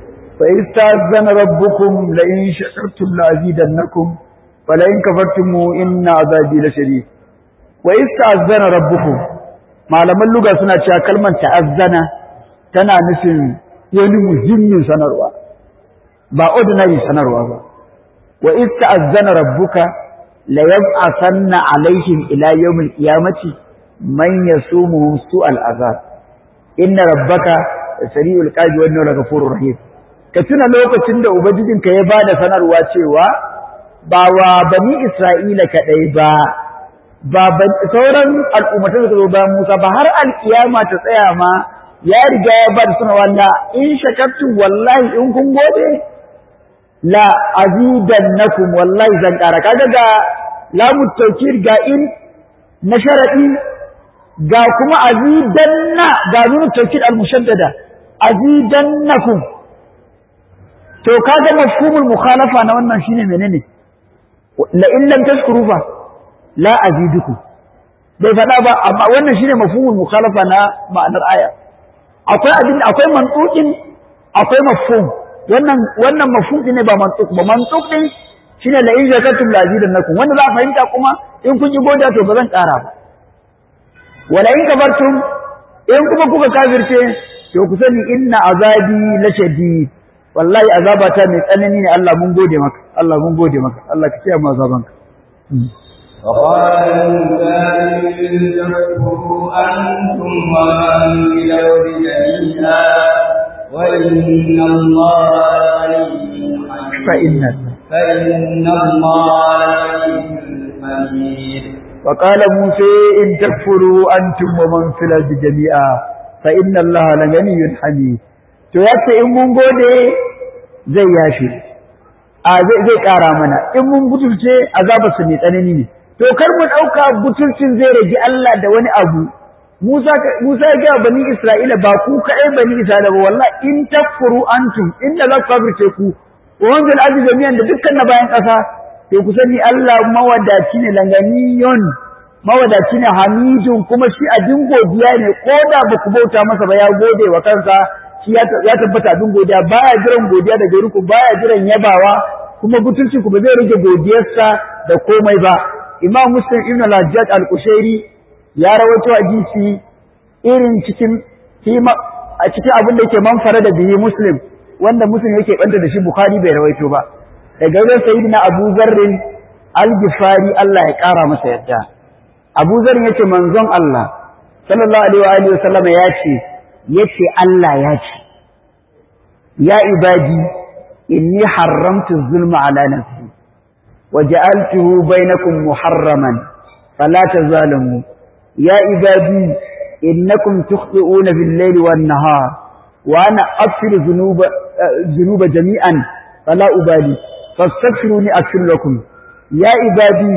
fa istazana rabbukum la in shakartum la azidannakum wa la in kafartum inna azabi lashadid wa istazana rabbukum malaman luga suna cewa kalmar ta'azzana tana nufin wani muhimmin sanarwa ba ordinary sanarwa ba wa istazana rabbuka la yab'athanna alaihim ila yawmil qiyamati man yasumuhum su'al azab inna rabbaka sari'ul qabi wa innahu laghafurur rahim ka tuna lokacin da ubangijinka ya bada sanarwa cewa ba wa bani isra'ila kadai ba ba sauran al'ummatan da ba Musa ba har alkiyama ta tsaya ma ya riga ya bada sanarwa la in shakartum wallahi in kun gode la azidannakum wallahi zan kara kaga ga lamu tawkir ga in na sharadi ga kuma azidanna ga nunu tawkid al-mushaddada azidannakum to kaga mafhumul mukhalafa na wannan shine menene la in lam tashkuru fa la azidukum bai faɗa ba amma wannan shine mafhumul mukhalafa na ma'anar aya akwai abin akwai mantuqin akwai mafhum wannan wannan mafhum ne ba mantuq ba mantuq din shine la in zakatum la azidannakum wanda za a fahimta kuma in kun yi goda to ba zan ƙara ba wala in kafartum in kuma kuka kafirce to ku sani inna azabi lashadid wallahi azabata mai tsanani ne Allah mun gode maka Allah mun gode maka Allah ka kiyaye mu azabanka وقال موسى إن تكفروا أنتم ومن في الأرض جميعا وإن الله غني فإن فإن الله غني حميد وقال موسى إن تكفروا أنتم ومن في الأرض جميعا فإن الله لغني حميد to yace in mun gode zai yashi a zai zai kara mana in mun butulce azaba su ne tsanani ne to kar mu dauka butulcin zai rage Allah da wani abu Musa Musa ya ga bani Isra'ila ba ku kai bani Isra'ila ba wallahi in takfuru antum inda za ku kafirce ku wa wanzal ardi jami'an da dukkan na bayan kasa to ku sani Allah mawadaci ne langaniyon mawadaci ne hamidun kuma shi abin godiya ne ko da ba ku bauta masa ba ya gode wa kansa shi ya tabbata abin godiya baya jiran godiya daga ruku baya jiran yabawa kuma butulci ku ba zai rage godiyarsa da komai ba imam muslim ibn al-hajjaj al-kushairi ya rawaito hadisi irin cikin a cikin abin da yake manfara da bihi muslim wanda muslim yake banta da shi bukhari bai rawaito ba daga wurin sayyidina abu zarrin al-gifari Allah ya kara masa yadda abu zarrin yace manzon Allah sallallahu alaihi wa alihi wa sallama ya ce yace Allah ya ce ya ibadi inni haramtu zulma ala nafsi wa ja'altuhu bainakum muharraman fala tazalamu ya ibadi innakum tukhti'una bil layli wan nahar wa ana aghfiru dhunuba dhunuba jami'an fala ubali fastaghfiruni aghfir lakum ya ibadi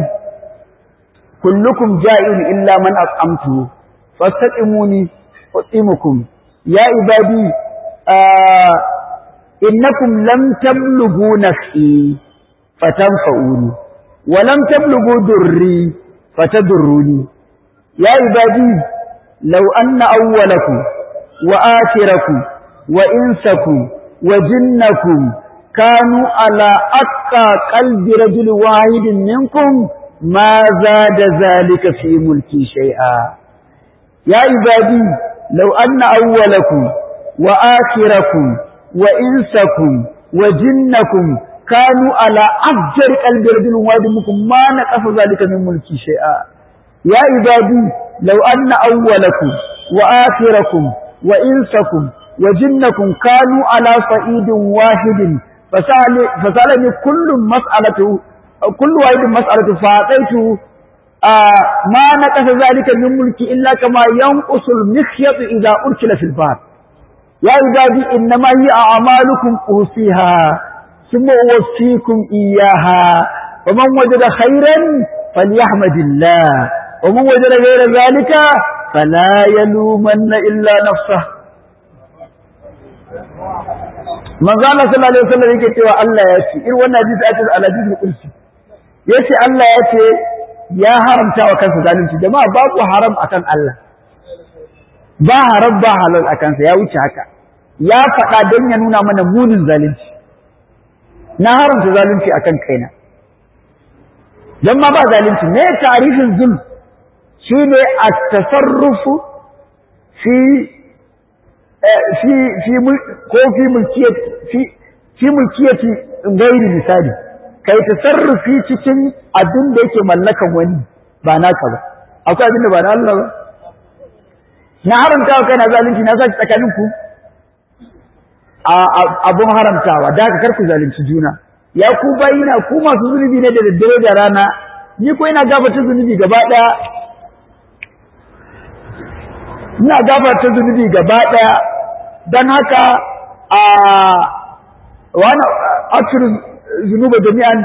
kullukum ja'in illa man at'amtu fastaqimuni أطعمكم يا عبادي آه إنكم لم تبلغوا نفسي فتنفعوني ولم تبلغوا دري فتضروني يا عبادي لو أن أولكم وآخركم وإنسكم وجنكم كانوا على أتقى قلب رجل واحد منكم ما زاد ذلك في ملكي شيئا يا عبادي لو أن أولكم وآخركم وإنسكم وجنكم كانوا على أفجر قلب رجل واحد منكم ما نقص ذلك من ملكي شيئا يا عبادي لو أن أولكم وآخركم وإنسكم وجنكم كانوا على صعيد واحد فسأل فسألني كل مسألة كل واحد مسألة فأعطيته آه ما نقص ذلك من ملكي إلا كما ينقص المخيط إذا أركل في البار يا عبادي إنما هي أعمالكم أوصيها ثم أوفيكم إياها ومن وجد خيرا فليحمد الله ومن وجد غير ذلك فلا يلومن إلا نفسه من قال صلى الله عليه وسلم yake cewa Allah ya ce irin wannan hadisi ake al-hadith al-qudsi yace Allah ya ce ya haramta wa kansa zalunci jama'a babu haram akan Allah ba haram ba halal akan sa ya wuce haka ya faɗa don ya nuna mana munin zalunci na haramta zalunci akan kaina don ma ba zalunci me tarihin zulm shi ne a tasarrufu fi fi fi ko fi mulkiyati fi fi mulkiyati gairi misali kai tasarrufi cikin abin da yake mallakan wani ba naka ba akwai abin da ba na Allah ba na haramta wa kaina zalunci na saki tsakanin ku abun haramtawa da ka karku zalunci juna ya ku bayina ku masu zunubi ne da daddare da rana ni ko ina gafarta zunubi gaba daya ina gafarta zunubi gaba daya dan haka a wani akirin zunuba jami'an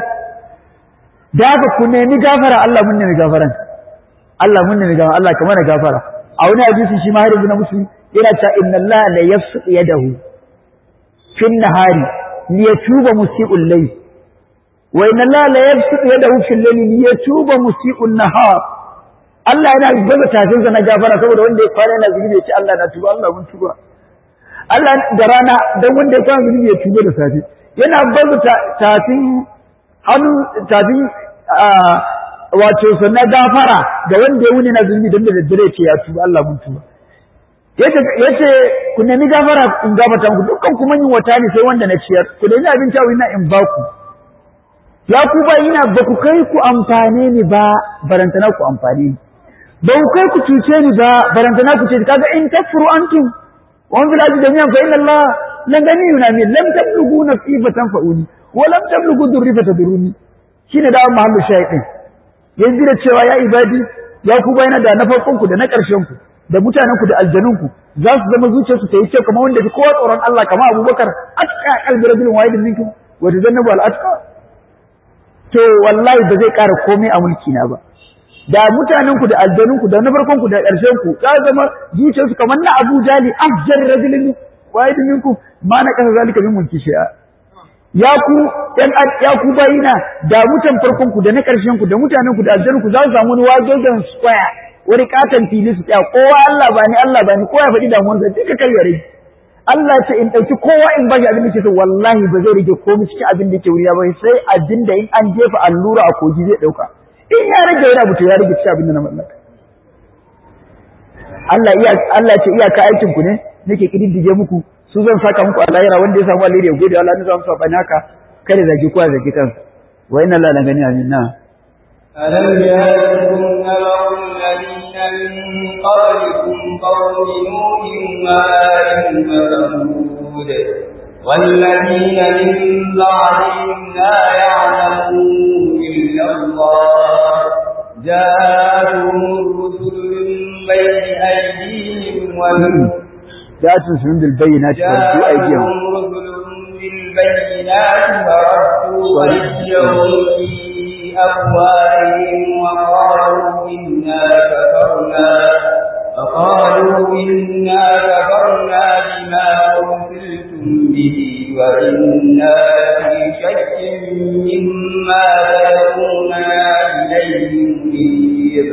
da haka ku nemi gafara Allah mun nemi gafaran Allah mun nemi gafara Allah kamar gafara a wani hadisi shi ma har yanzu na musulmi yana ta inna Allah la yafsu yadahu fin nahari li yatuba musii'ul layl wa inna Allah la yafsu yadahu fil layli li yatuba musii'un nahar Allah yana gaza tafin sa na gafara saboda wanda ya kwana yana zunubi ya ce Allah na tuba Allah mun tuba Allah da rana dan wanda ya kwana zunubi ya tuba da safe yana baza tafin hannu tafin wato sannan gafara da wanda ya wuni na zunubi don da daddare ce ya tuba Allah mun tuba yace ku nemi gafara in gafarta muku dukkan kuma yin wata ne sai wanda na ciyar ku nemi abinci a ina in baku ya ku ba ina ba ku kai ku amfane ni ba barantana ku amfane ni ba ku kai ku cuce ni ba barantana ku ce kaga in takfuru antum wa bil ardi jami'an fa inna Allah lan ganiyuna min lam tablughu nafsi fatanfa'uni wa lam tablughu durri fataduruni shine da mahallu shay'in yanzu da cewa ya ibadi ya ku bayana da na farkon ku da na ƙarshen ku da mutanen ku da aljanun ku za su zama zuciyarsu ta yi kyau kamar wanda bi kowa tsoron Allah kamar Abubakar atqa qalbi rajulin wahidin minkum wa tazannabu al atqa to wallahi ba zai ƙara komai a mulki na ba da mutanen ku da aljanun ku da na farkon ku da ƙarshen ku za su zama zuciyarsu kamar na Abu Jali afjar rajulin wahidin minkum ma na kasa zalika min mulki shi'a ya ku ɗan ya ku bayina da mutan farkon ku da na ƙarshen ku da mutanen ku da aljanun ku za su samu wani wajojen square wani katon fili su tsaya kowa Allah ba ni Allah ba ni kowa ya faɗi damuwar sa duka kai ya rage Allah ce in ɗauki kowa in bashi abin da ke so wallahi ba zai rage komai cikin abin da ke wuriya ba sai abin da in an jefa allura a kogi zai ɗauka in ya rage wani abu to ya rage cikin abin da na mallaka Allah iya Allah ce iyaka aikin ku ne nake kididdige muku su zan saka muku a lahira wanda ya samu alheri ya gode Allah ne zan sa bani haka kada zaki kowa zaki kansa wa inna Allah la gani amin na ألم يأتكم نبأ الذين من قبلكم قوم نوح وآل وثمود والذين من بعدهم لا يعلمون إلا الله جاءتهم الرسل من بين أيديهم ومن جاءتهم رسل بالبينات فردوا أيديهم جاءتهم رسل بالبينات فردوا أيديهم في أفواههم وقالوا إنا كفرنا فقالوا إنا كفرنا بما أرسلتم به وإنا في شك مما تدعوننا إليه مريب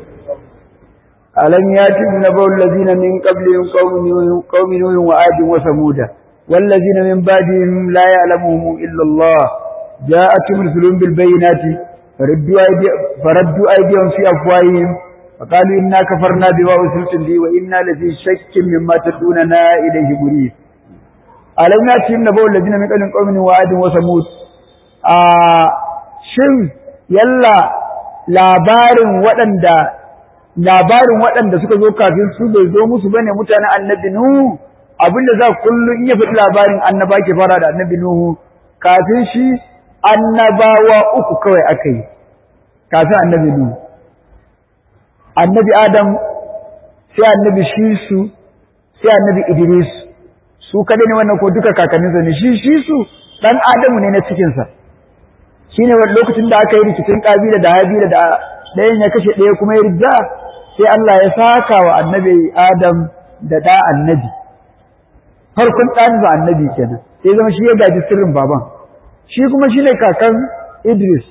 ألم يأتهم نبأ الذين من قبلهم قوم نوح قوم نوح وعاد وثمود والذين من بعدهم لا يعلمهم إلا الله جاءتهم رسلهم بالبينات فردوا أيدي- فردوا أيديهم في أفواههم فقالوا إنا كفرنا بما أرسلتم به وإنا لفي شك مما تدعوننا إليه مريب ألم يأتهم نبأ الذين من قبلهم قوم نوح وعاد وثمود آه شن يلا labarin waɗanda labarin waɗanda suka zo kafin su bai zo musu bane mutanen annabi Nuhu abinda za kullum in ya faɗi labarin annaba ke fara da annabi Nuhu kafin shi annabawa uku kawai aka yi kafin annabi Nuhu annabi Adam sai annabi Shisu sai annabi Idris su kadai ne wannan ko duka kakanninsa ne shi Shisu dan Adamu ne na cikinsa shine wani lokacin da aka yi rikicin Kabila da Habila da ɗayan ya kashe ɗaya kuma ya rida sai Allah ya saka wa annabi Adam da ɗa annabi farkon ɗan ba annabi kenan sai zama shi ya gaji sirrin baban shi kuma shine kakan Idris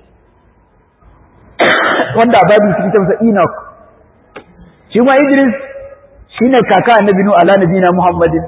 wanda a babu suke masa Enoch shi kuma Idris shine kaka annabi nu ala nabina Muhammadin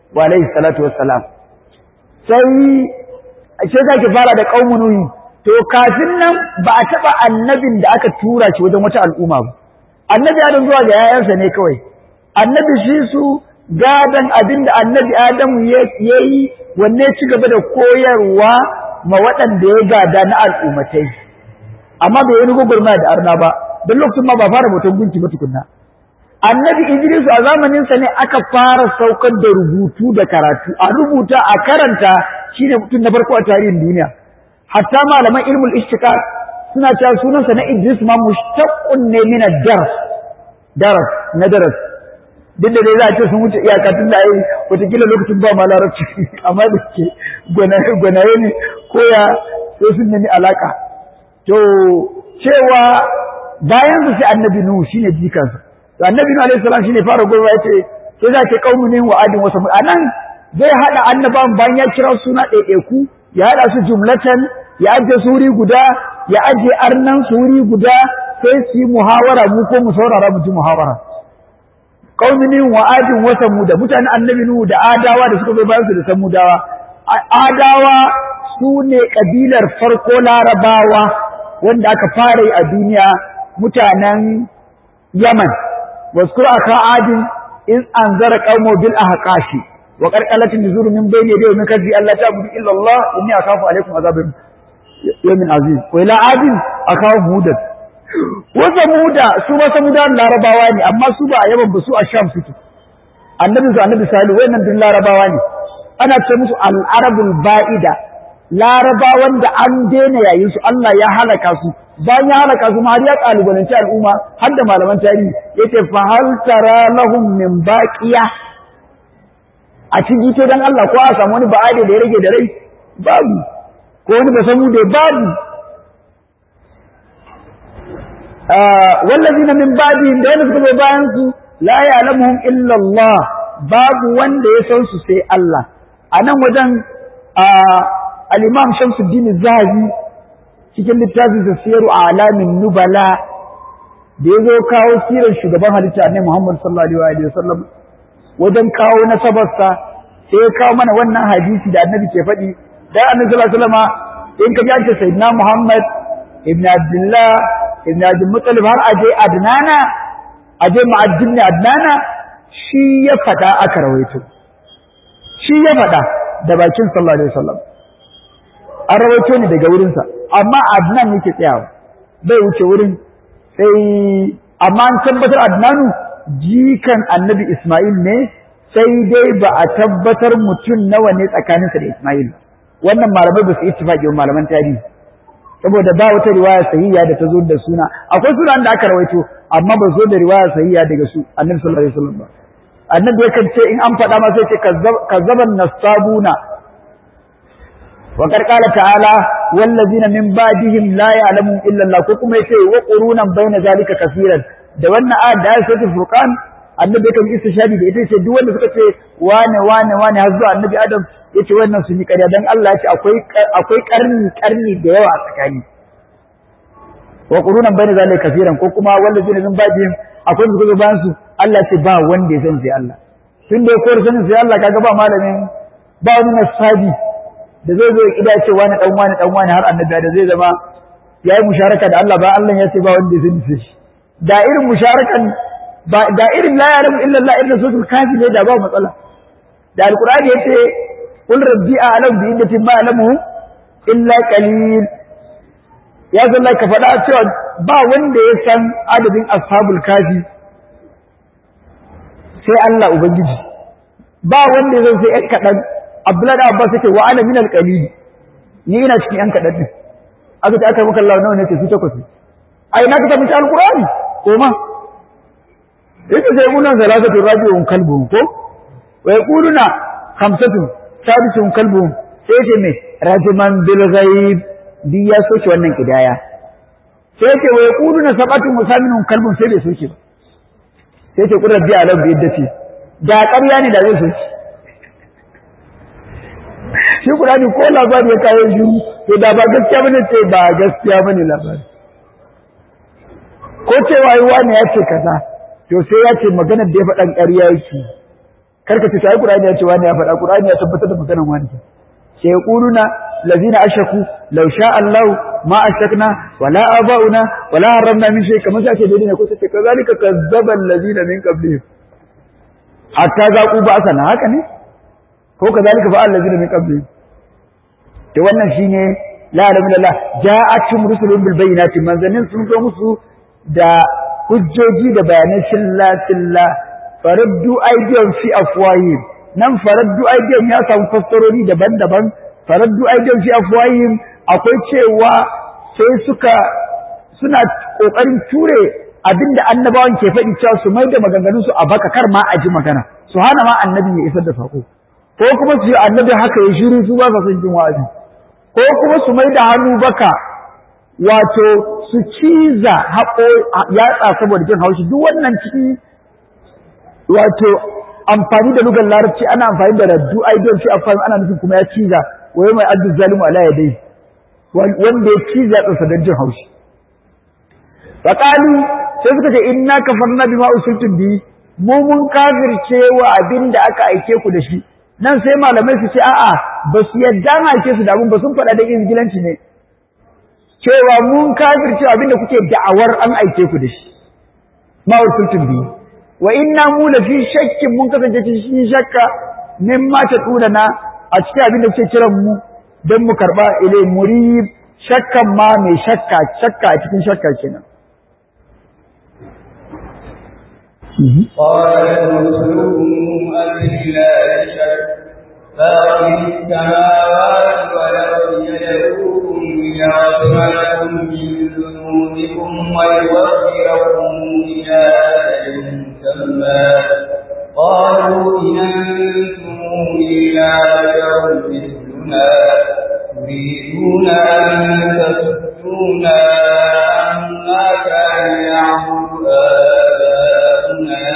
wa alaihi salatu wassalam sai ce zaki fara da qaumun nuhi to kafin nan ba a taba annabin da aka tura shi wajen wata al'umma ba annabi adam zuwa ga yayansa ne kawai annabi shi su gadan abin da annabi adamu ya yi wanne ci gaba da koyarwa ma waɗanda ya gada na al'ummatai amma bai yi gwagwarmaya da arna ba don lokacin ma ba fara bautan gunki ba tukunna annabi idris a zamaninsa ne aka fara saukar da rubutu da karatu a rubuta a karanta shine mutum na farko a tarihin duniya hatta malaman ilmul ishtiqaq suna cewa sunansa na idris ma mushtaqqun ne min ad-daras daras na daras duk da dai za a ce sun wuce iyaka tun da ai wataƙila lokacin ba ma larabci amma da ke gwanaye ne ko ya sai sun nemi alaka to cewa bayan su sai annabi nuhu shine jikansa to annabi nuhu alaihi salam shine fara gurba yace sai za ke qaumunin wa adin wasu anan zai hada annaban bayan ya kira suna ɗaiɗaiku ya hada su jumlatan ya ajiye suri guda ya ajiye arnan suri guda sai su yi muhawara mu ko mu saurara mu ji muhawara qaumunin wa adin wa samuda mutanen annabi nuhu da adawa da suka zo bayan su da samudawa adawa su ne kabilar farko larabawa wanda aka fara yi a duniya mutanen yaman waskur aka adin in anzara qaumo bil ahqashi wa qarqalat nuzur min bayni yadayhi min kadhi alla ta'budu illa Allah inni akhafu alaykum azabun yawmin aziz wa ila adin akahu hudan wa samuda su ba samudan larabawa ne amma su ba a yaman ba su a sham suke annabi su annabi salihu wayannan din larabawa ne ana ce musu al-arabul ba'ida larabawan da an daina yayin su Allah ya halaka su bayan ya halaka su ma har ya kalubalanci al'umma har da malaman tarihi yace fa hal tara lahum min baqiya a cikin to dan Allah ko a samu wani ba'ade da ya rage da rai babu ko wani ba samu da babu wallazina min ba'dihim da wanda suka zo bayan su la ya'lamuhum illa Allah babu wanda ya san su sai Allah a nan wajen al-Imam Shamsuddin Zahabi cikin littafin sa Siyaru Alamin Nubala da yazo kawo sirar shugaban halitta ne Muhammad sallallahu alaihi wasallam wajen kawo nasabarsa sai ya kawo mana wannan hadisi da Annabi ke faɗi dan Annabi sallallahu alaihi wasallam in ka ji an ce Sayyidina Muhammad ibn Abdullah ibn Abdul Muttalib har aje Adnana aje ma'addin Adnana shi ya faɗa aka rawaito shi ya faɗa da bakin sallallahu alaihi wasallam an rawaito ne daga wurinsa amma Adnan yake tsayawa bai wuce wurin sai amma an tabbatar Adnanu jikan Annabi Ismail ne sai dai ba a tabbatar mutum nawa ne tsakaninsa da Ismail wannan malamai ba su ittifaqi wa malaman tarihi saboda ba wata riwaya sahiha da ta zo da suna akwai sunan da aka rawaito amma ba zo da riwaya sahiha daga su Annabi sallallahu alaihi wasallam ba annabi yakan ce in an faɗa ma sai ce kazzaban nasabuna wa qala ta'ala wallazina min ba'dihim la ya'lamu illa Allah ko kuma yace wa qurunan baina zalika kaseeran da wannan ayat da ayat furqan annabi yakan istishadi da ita ce duk wanda suka ce wane wane wane har zuwa annabi adam yace wannan sun yi ƙarya dan Allah yace akwai akwai karni karni da yawa a tsakani wa qurunan baina zalika kaseeran ko kuma wallazina min ba'dihim akwai da suka bayan su Allah ce ba wanda ya san sai Allah tun da ya kowar sanin sai Allah kaga ba malamin ba wani nasabi da zai zo ya kida ce wani dan wani dan wani har annabi da zai zama yayi musharaka da Allah ba Allah ya ce ba wanda ya sani sai da irin musharakan ba da irin la ya'lamu illa Allah irin suratul kafi ne da ba matsala da alqur'ani yace qul rabbi a'lamu bi iddati ma ya'lamu illa qalil ya zalla ka faɗa cewa ba wanda ya san adadin ashabul kafi sai Allah Ubangiji ba wanda ya sai ‘yan kaɗan Abdullahi da Abbas yake wa ana minal qalili ni ina cikin ‘yan kaɗan din aka ce aka maka Allah nawa ne ce su takwas ai na ka tafi shi alqur'ani ko ma yake sai kunan salatatu rabi'un kalbuhum ko wa yaquluna khamsatun sadisuhum kalbuhum sai ce me rajuman bil ghaib bi ya soke wannan kidaya sai ce wa yaquluna sab'atun musaminun kalbun sai bai soke ba sai ce kun rabbi alam bi yadda ce da ƙarya ne da zai so shi shi Qur'ani ko labari ya kawo shi to da ba gaskiya bane ce ba gaskiya bane labari ko cewa yi wani ya ce kaza to sai ya ce maganar da ya faɗan ƙarya yake karka ce ai Qur'ani ya ce wani ya faɗa Qur'ani ya tabbatar da maganar wani sai yaquluna lazina ashaku law sha Allah ma ashakna wala abauna wala haramna min shay kamar sai ake dai ne ko sai kazalika kazzaba allazina min qablihim hatta zaqu ba'sana haka ne ko kazalika fa allazina min qablihim to wannan shine la ilaha illallah ja'atum rusulun bil bayyinati manzanin sun zo musu da hujjoji da bayanai silla silla faraddu aidiyan fi afwahim nan faraddu aidiyan ya samu fassarori daban-daban faraddu aidiyan fi afwahim akwai cewa sai suka suna kokarin ture abinda annabawan ke faɗi cewa su mai da maganganun su a baka kar ma a ji magana su hana ma annabi ya isar da sako ko kuma su yi annabi haka ya shiru su ba sa son jin wa'azi ko kuma su mai da hannu baka wato su ciza haƙo yatsa saboda jin haushi duk wannan ciki wato amfani da lugar larabci ana amfani da raddu aidon shi amfani ana nufin kuma ya ciza wai mai addu zalimu ala ya dai wanda ya ciza tsasa don jin haushi faƙalu sai suka ce inna kafarna bima usultum bi mu mun kafirce wa abin da aka aike ku da shi nan sai malamai su ce a'a ba su yadda na aike su da abin ba sun faɗa da izgilanci ne cewa mun kafirce abin da kuke da'awar an aike ku da shi ma usultum bi wa inna mu la fi shakkin mun kasance cikin shakka min ma ta tura na a cikin abin da kuke kiran mu don mu karba ilai murib shakkan ma mai shakka shakka a cikin shakka kenan قال رسلهم أبالله شك فاطر السماوات والأرض يدعوكم ليغفر لكم من ذنوبكم ويوفركم إلى أجل مسمى قالوا إن أنتم إلا بشر مثلنا تريدون أن تصدونا عما كان يعبد آباؤنا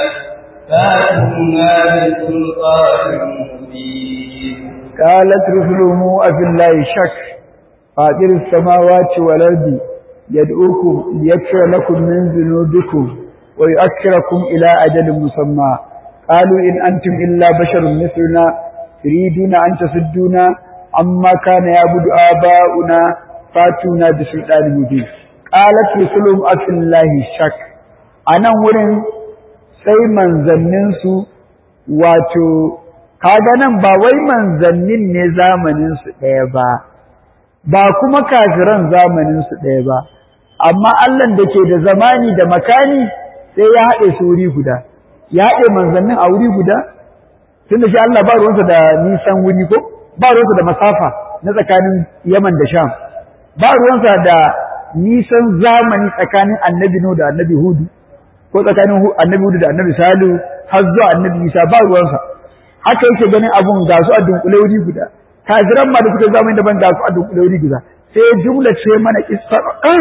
فاتونا بسلطان مبين قالت رسلهم أفي الله شك فاطر السماوات والأرض يدعوكم ليغفر لكم من ذنوبكم ويؤخركم إلى أجل مسمى قالوا إن أنتم إلا بشر مثلنا تريدون أن تصدونا عما كان يعبد آباؤنا فاتونا بسلطان مبين قالت رسلهم أفي الله شك أنا ورن sai manzanninsu wato kaga nan ba wai manzannin ne zamaninsu ɗaya ba ba kuma kafiran zamaninsu ɗaya ba amma Allah da ke da zamani da makani sai ya haɗe su wuri guda ya haɗe manzannin a wuri guda tun da shi Allah ba ruwansa da nisan wuri ko ba ruwansa da masafa na tsakanin Yaman da Sham ba ruwansa da nisan zamani tsakanin annabi Nuhu da annabi Hudu ko tsakanin annabi Hudu da annabi Salihu har zuwa annabi Isa ba ruwansa haka yake ganin abun ga su a dunkule wuri guda kafiran ma da suka zamani daban ga su a dunkule wuri guda sai jumla ce mana kissa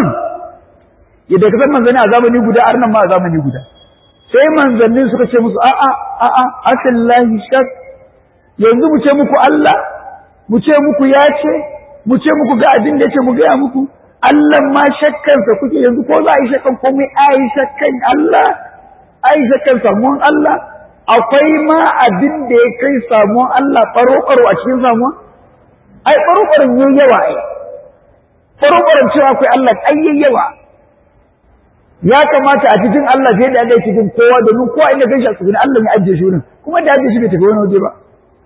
yadda ka san manzanni a zamani guda arnan ma a zamani guda sai manzannin suka ce musu a'a a'a asallahi shak yanzu mu ce muku Allah mu ce muku ya ce mu ce muku ga abin da yake mu gaya muku Allah ma shakkansa kuke yanzu ko za a yi shakkan komai a yi shakkan Allah a yi shakkan samuwan Allah akwai ma abin da ya kai samuwan Allah faro-faro a cikin samuwa ai faro-faron yayi yawa ai faro-faron cewa akwai Allah ai yayi yawa ya kamata a cikin Allah sai da ya cikin kowa domin kowa inda kai shi a cikin Allah ya ajiye shi wurin kuma da ajiye shi bai tafi wani waje ba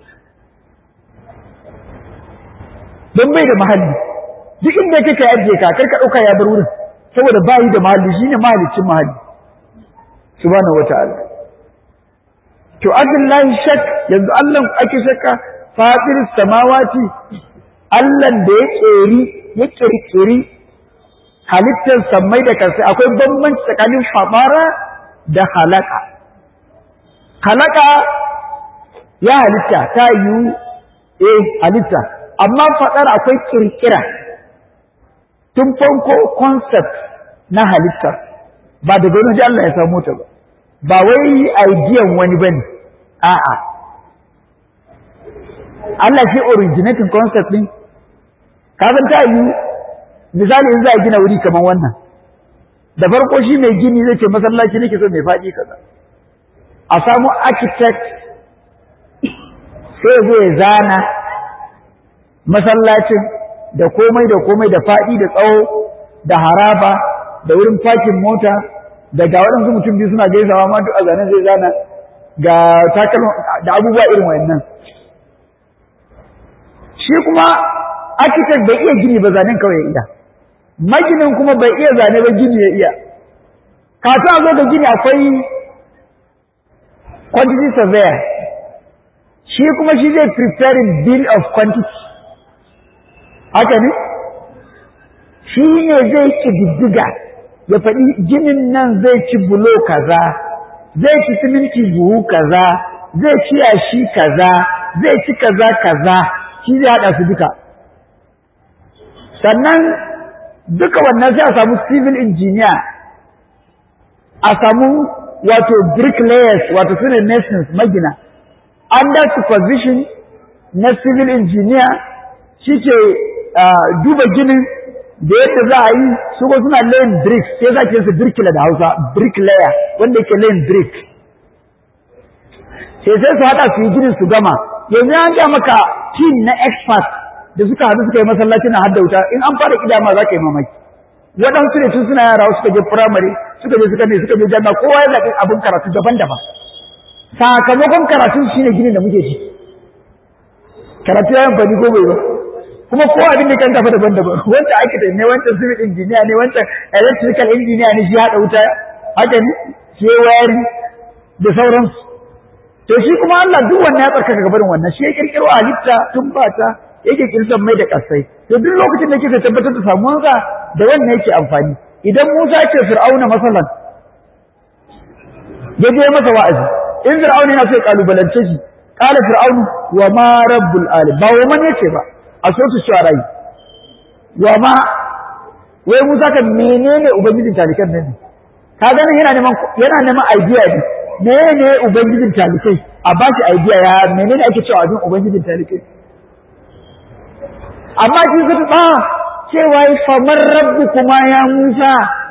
don bai da mahalli duk inda kake ajiye ka kar ka dauka ya bar wurin saboda ba yi da mahalli shine mahallicin mahalli subhanahu wataala to abillahi shak yanzu Allah ake shakka fatir samawati Allah da ya keri ya kirkiri halittar sammai da kansa akwai bambanci tsakanin fabara da halaka halaka ya halitta ta yi eh halitta amma fadar akwai kirkira tun farko concept na halitta ba daga wani Allah ya samu ta ba ba wai idean wani bane a'a Allah shi originating concept din kafin ta yi misali in za a gina wuri kamar wannan da farko shi mai gini zai ce masallaci nake so mai faɗi kaza a samu architect sai zo ya zana masallacin da komai da komai da faɗi da tsawo da haraba da wurin fakin mota da ga waɗansu mutum biyu suna gaisawa ma duk a zanen zai zana ga takalma da abubuwa irin wayannan shi kuma architect bai iya gini ba zanen kawai ya iya maginin kuma bai iya zane ba gini ya iya kafin a zo da gini akwai quantity surveyor shi kuma shi zai preparing bill of quantity haka ne shi ne zai ƙididdiga ya faɗi ginin nan zai ci bulo kaza zai ci siminti buhu kaza zai ci yashi kaza zai ci kaza kaza shi zai haɗa su duka sannan duka wannan sai a samu civil engineer a samu wato bricklayers wato su ne masons magina under supervision na civil engineer shi ke duba ginin da yadda za a yi su ko suna layin brick sai za ki su bricklayer da hausa bricklayer wanda yake layin brick sai sai su haɗa su yi ginin su gama yanzu an ga maka team na expert da suka haɗu suka yi masallaci na hadda wuta in an fara kidama za ka yi mamaki waɗansu ne tun suna yara suka je firamare suka je suka je suka je jami'a kowa ya zaɓi abin karatu daban-daban sakamakon karatun shine ginin da muke ci karatu ya amfani ko bai ba kuma kowa abin da kan tafi daban-daban wanda architect ne wancan civil engineer ne wancan electrical engineer ne shi haɗa wuta haka ne shi wayari da sauransu to shi kuma Allah duk wannan ya tsarkaka gabarin wannan shi ya kirkiro halitta tun ba ta yake kirsan mai da kasai to duk lokacin da kike tabbatar da samuwansa da wannan yake amfani idan Musa ce Fir'auna masalan ya je masa wa'azi in Fir'auna yana so ya kalubalance shi qala fir'aunu wa ma rabbul alim ba wa man yace ba a so su shara yi wa ma wai Musa kan menene ubangijin talikan nan ne ka ganin yana neman yana neman idea ne menene ubangijin talikai a ba shi idea ya menene ake cewa abin ubangijin talikai amma shi su ba cewa yi famar rabbu kuma ya Musa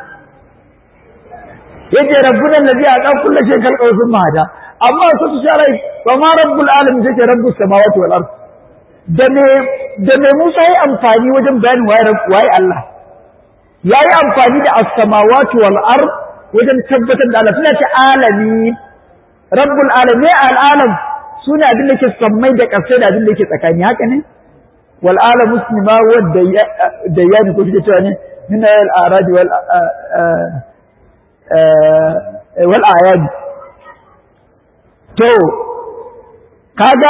yace rabbuna allazi ata kullu shay'in khalqahu thumma hada amma su su shara wa ma rabbul alamin sai rabbus samawati wal ard da me da me Musa yayi amfani wajen bayanin waye waye Allah yayi amfani da as-samawati wal ard wajen tabbatar da Allah suna ce alami rabbul alamin al'alam suna abin da ke sammai da ƙasai da abin da ke tsakani haka ne wal alam muslima wadda da yani ko kike cewa ne min al arad wal wal ayad to kaga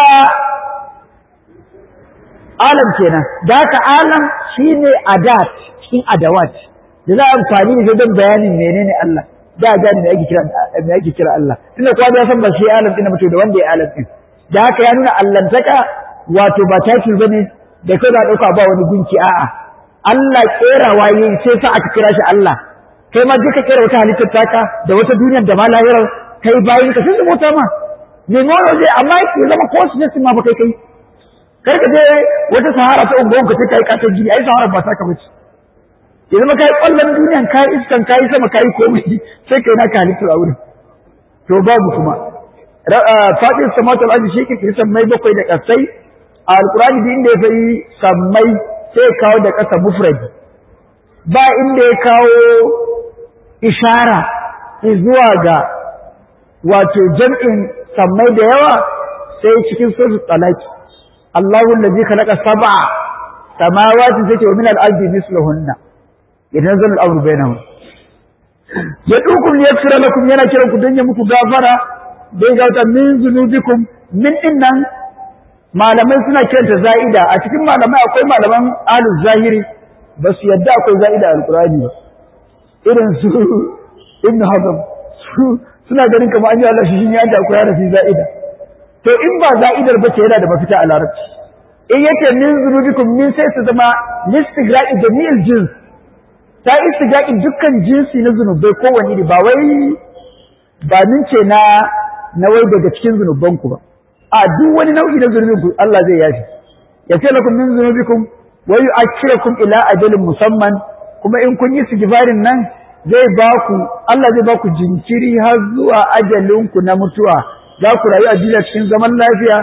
alam kenan da ka alam shine adat cikin adawat da za a amfani da don bayanin menene Allah da gani me ake kira me ake kira Allah tunda kowa ya san ba shi alam din mutum da wanda ya alam din da haka ya nuna allantaka wato ba title bane da kai za dauka ba wani gunki a'a Allah kerawa yayi sai sa aka kira shi Allah kai ma duka kera wata halittar taka da wata duniyar da ma lahirar kai bayin ka sun mota ma ne mono zai amma ya zama ko su ma ba kai kai kar ka je wata sahara ta ungon ka kai katon gini ai sahara ba ta ka bace ya zama kai kwallon duniyan kai iskan kai sama kai komai sai kai naka halittar a wurin to babu kuma fatin samatul ardi shi ke sammai bakwai da kasai a alqur'ani din da ya fayi sammai sai kawo da kasa mufrad ba inda ya kawo ishara zuwa ga wato jam'in sammai da yawa sai cikin suratul talaq Allahu allazi khalaqa sab'a samawati sai ce wa min al-ardi mislahunna idan al-amru bainahum ya dukum yaghfira lakum yana kiran ku dan ya muku gafara dai ga ta min zunubikum min dinnan malamai suna kiranta za'ida a cikin malamai akwai malaman alu zahiri ba su yadda akwai za'ida alqur'ani ba irin su ibn hazm su suna ganin kamar an yi Allah shi ya da akwai harafi za'ida to in ba za'idar ba ce yana da mafita a larabci in yake min zunubikum min sai su zama listigra'i jami'il jins ta istigra'i dukkan jinsi na zunubai kowanne iri ba wai ba min ce na na wai daga cikin zunubanku ba a duk wani nau'i na zunubin ku Allah zai yafi ya ce lakum min zunubikum wa yu'akhirukum ila ajalin musamman kuma in kun yi sigibarin nan zai ba ku Allah zai ba ku jinkiri har zuwa ajalin ku na mutuwa za ku rayu a duniya cikin zaman lafiya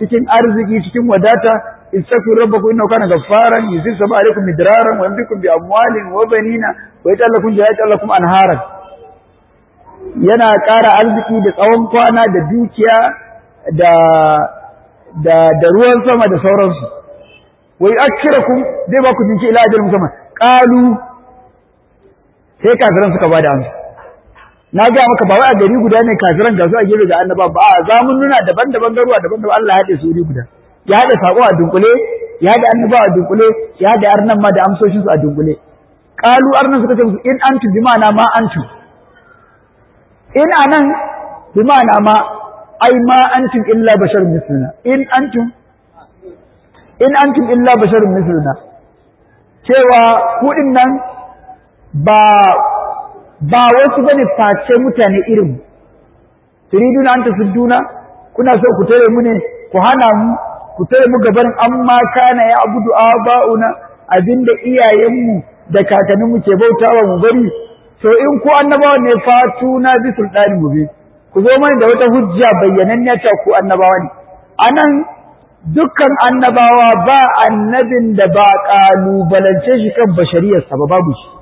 cikin arziki cikin wadata istaghfiru rabbakum innahu kana ghaffaran yuzil sama alaikum midraran wa yamdikum bi amwalin wa banina wa yaj'alakum jannatan anharan yana ƙara arziki da tsawon kwana da dukiya da da da ruwan sama da sauransu wai akirakum zai ba ku jinki ila ajalin musamman qalu sai kafiran suka bada amsa na ga maka ba wai a gari guda ne kafiran ga su a gefe ga annaba ba a zamun nuna daban-daban garuwa daban-daban Allah ya haɗe su wuri guda ya haɗe sako a dunkule ya haɗe annaba a dunkule ya haɗe arnan ma da amsoshin su a dunkule qalu arnan suka ce musu in antu bi ma'ana ma antu in anan bi ma'ana ma ai ma antum illa basharun misluna in antum in antum illa basharun misluna cewa ku nan ba ba wasu bane face mutane irin turiduna anta sudduna kuna so ku tare mu ne ku hana mu ku tare mu gaban amma kana ya abudu aba'una abinda iyayenmu da kakanninmu ke bautawa mu bari to in ku annabawa ne fatuna bi sultani mubin ku zo mana da wata hujja bayyananniya cewa ku annabawa ne anan dukkan annabawa ba annabin da ba kalubalance shi kan bashariyarsa ba babu shi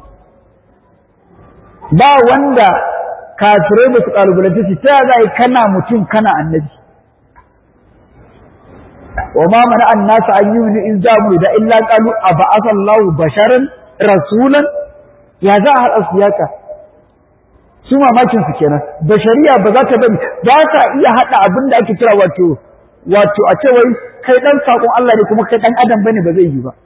ba wanda kafirai ba su kalubalance shi ta za kana mutum kana annabi wa ma mana an nasa an yi wani in za mu da illa kalu a ba'asa Allah basharan rasulan ya za a haɗa siyaka su mamakin su kenan bashariya ba za ta bari ba ta iya haɗa abin da ake kira wato wato a ce wai kai dan sakon Allah ne kuma kai dan adam bane ba zai yi ba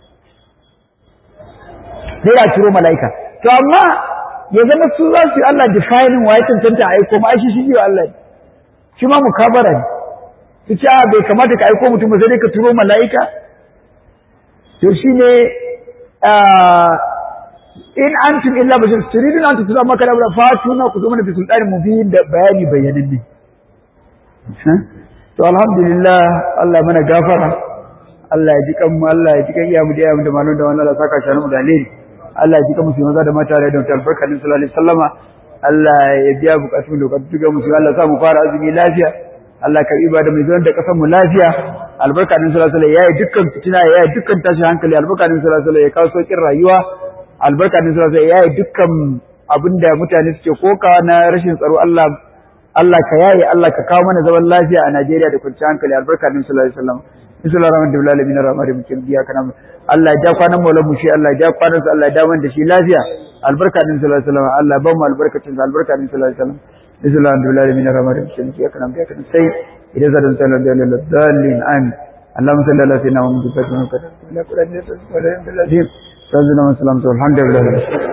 sai ya ciro mala'ika to amma ya zama su za su yi Allah defining wa ya cancanta a aiko ma shi shi Allah ne shi ma mukabara ne su ce bai kamata ka aiko mutum ba sai dai ka turo mala'ika to shi ne in antum illa bashar turidun an tutura maka da fatuna ku zo mana bi sultanin mubin da bayani bayananne to alhamdulillah Allah mana gafara Allah ya ji kan mu Allah ya ji kan iyamu da iyamu da malon da wannan Allah saka shi mu da alheri Allah ya ji kan musu maza da mata da don albarka din sallallahu alaihi wasallama Allah ya biya bukatun da bukatun ga musu Allah sa mu fara azumi lafiya Allah ka ibada mai zuwan da kasan mu lafiya albarka din sallallahu alaihi wasallam yayi dukkan fitina yayi dukkan tashi hankali albarka din sallallahu alaihi wasallam ya kawo sauƙin rayuwa albarka din sallallahu alaihi wasallam yayi dukkan abinda mutane suke kokawa na rashin tsaro Allah Allah ka yaye Allah ka kawo mana zaman lafiya a Najeriya da kwanciyar hankali albarka din sallallahu alaihi wasallam bismillahir rahmanir rahim alamin arrahmanir rahim biya kana Allah ya ja kwanan maulan mu shi Allah ya ja kwanan sa Allah ya dawo da shi lafiya albarka din sallallahu alaihi wasallam Allah ba mu albarkacin sa albarka din sallallahu alaihi wasallam bismillahir alamin arrahmanir rahim biya kana biya kana sai idan zadan sallallahu alaihi wasallam dalilin amin اللهم صل على سيدنا محمد وعلى اله وصحبه وسلم الحمد لله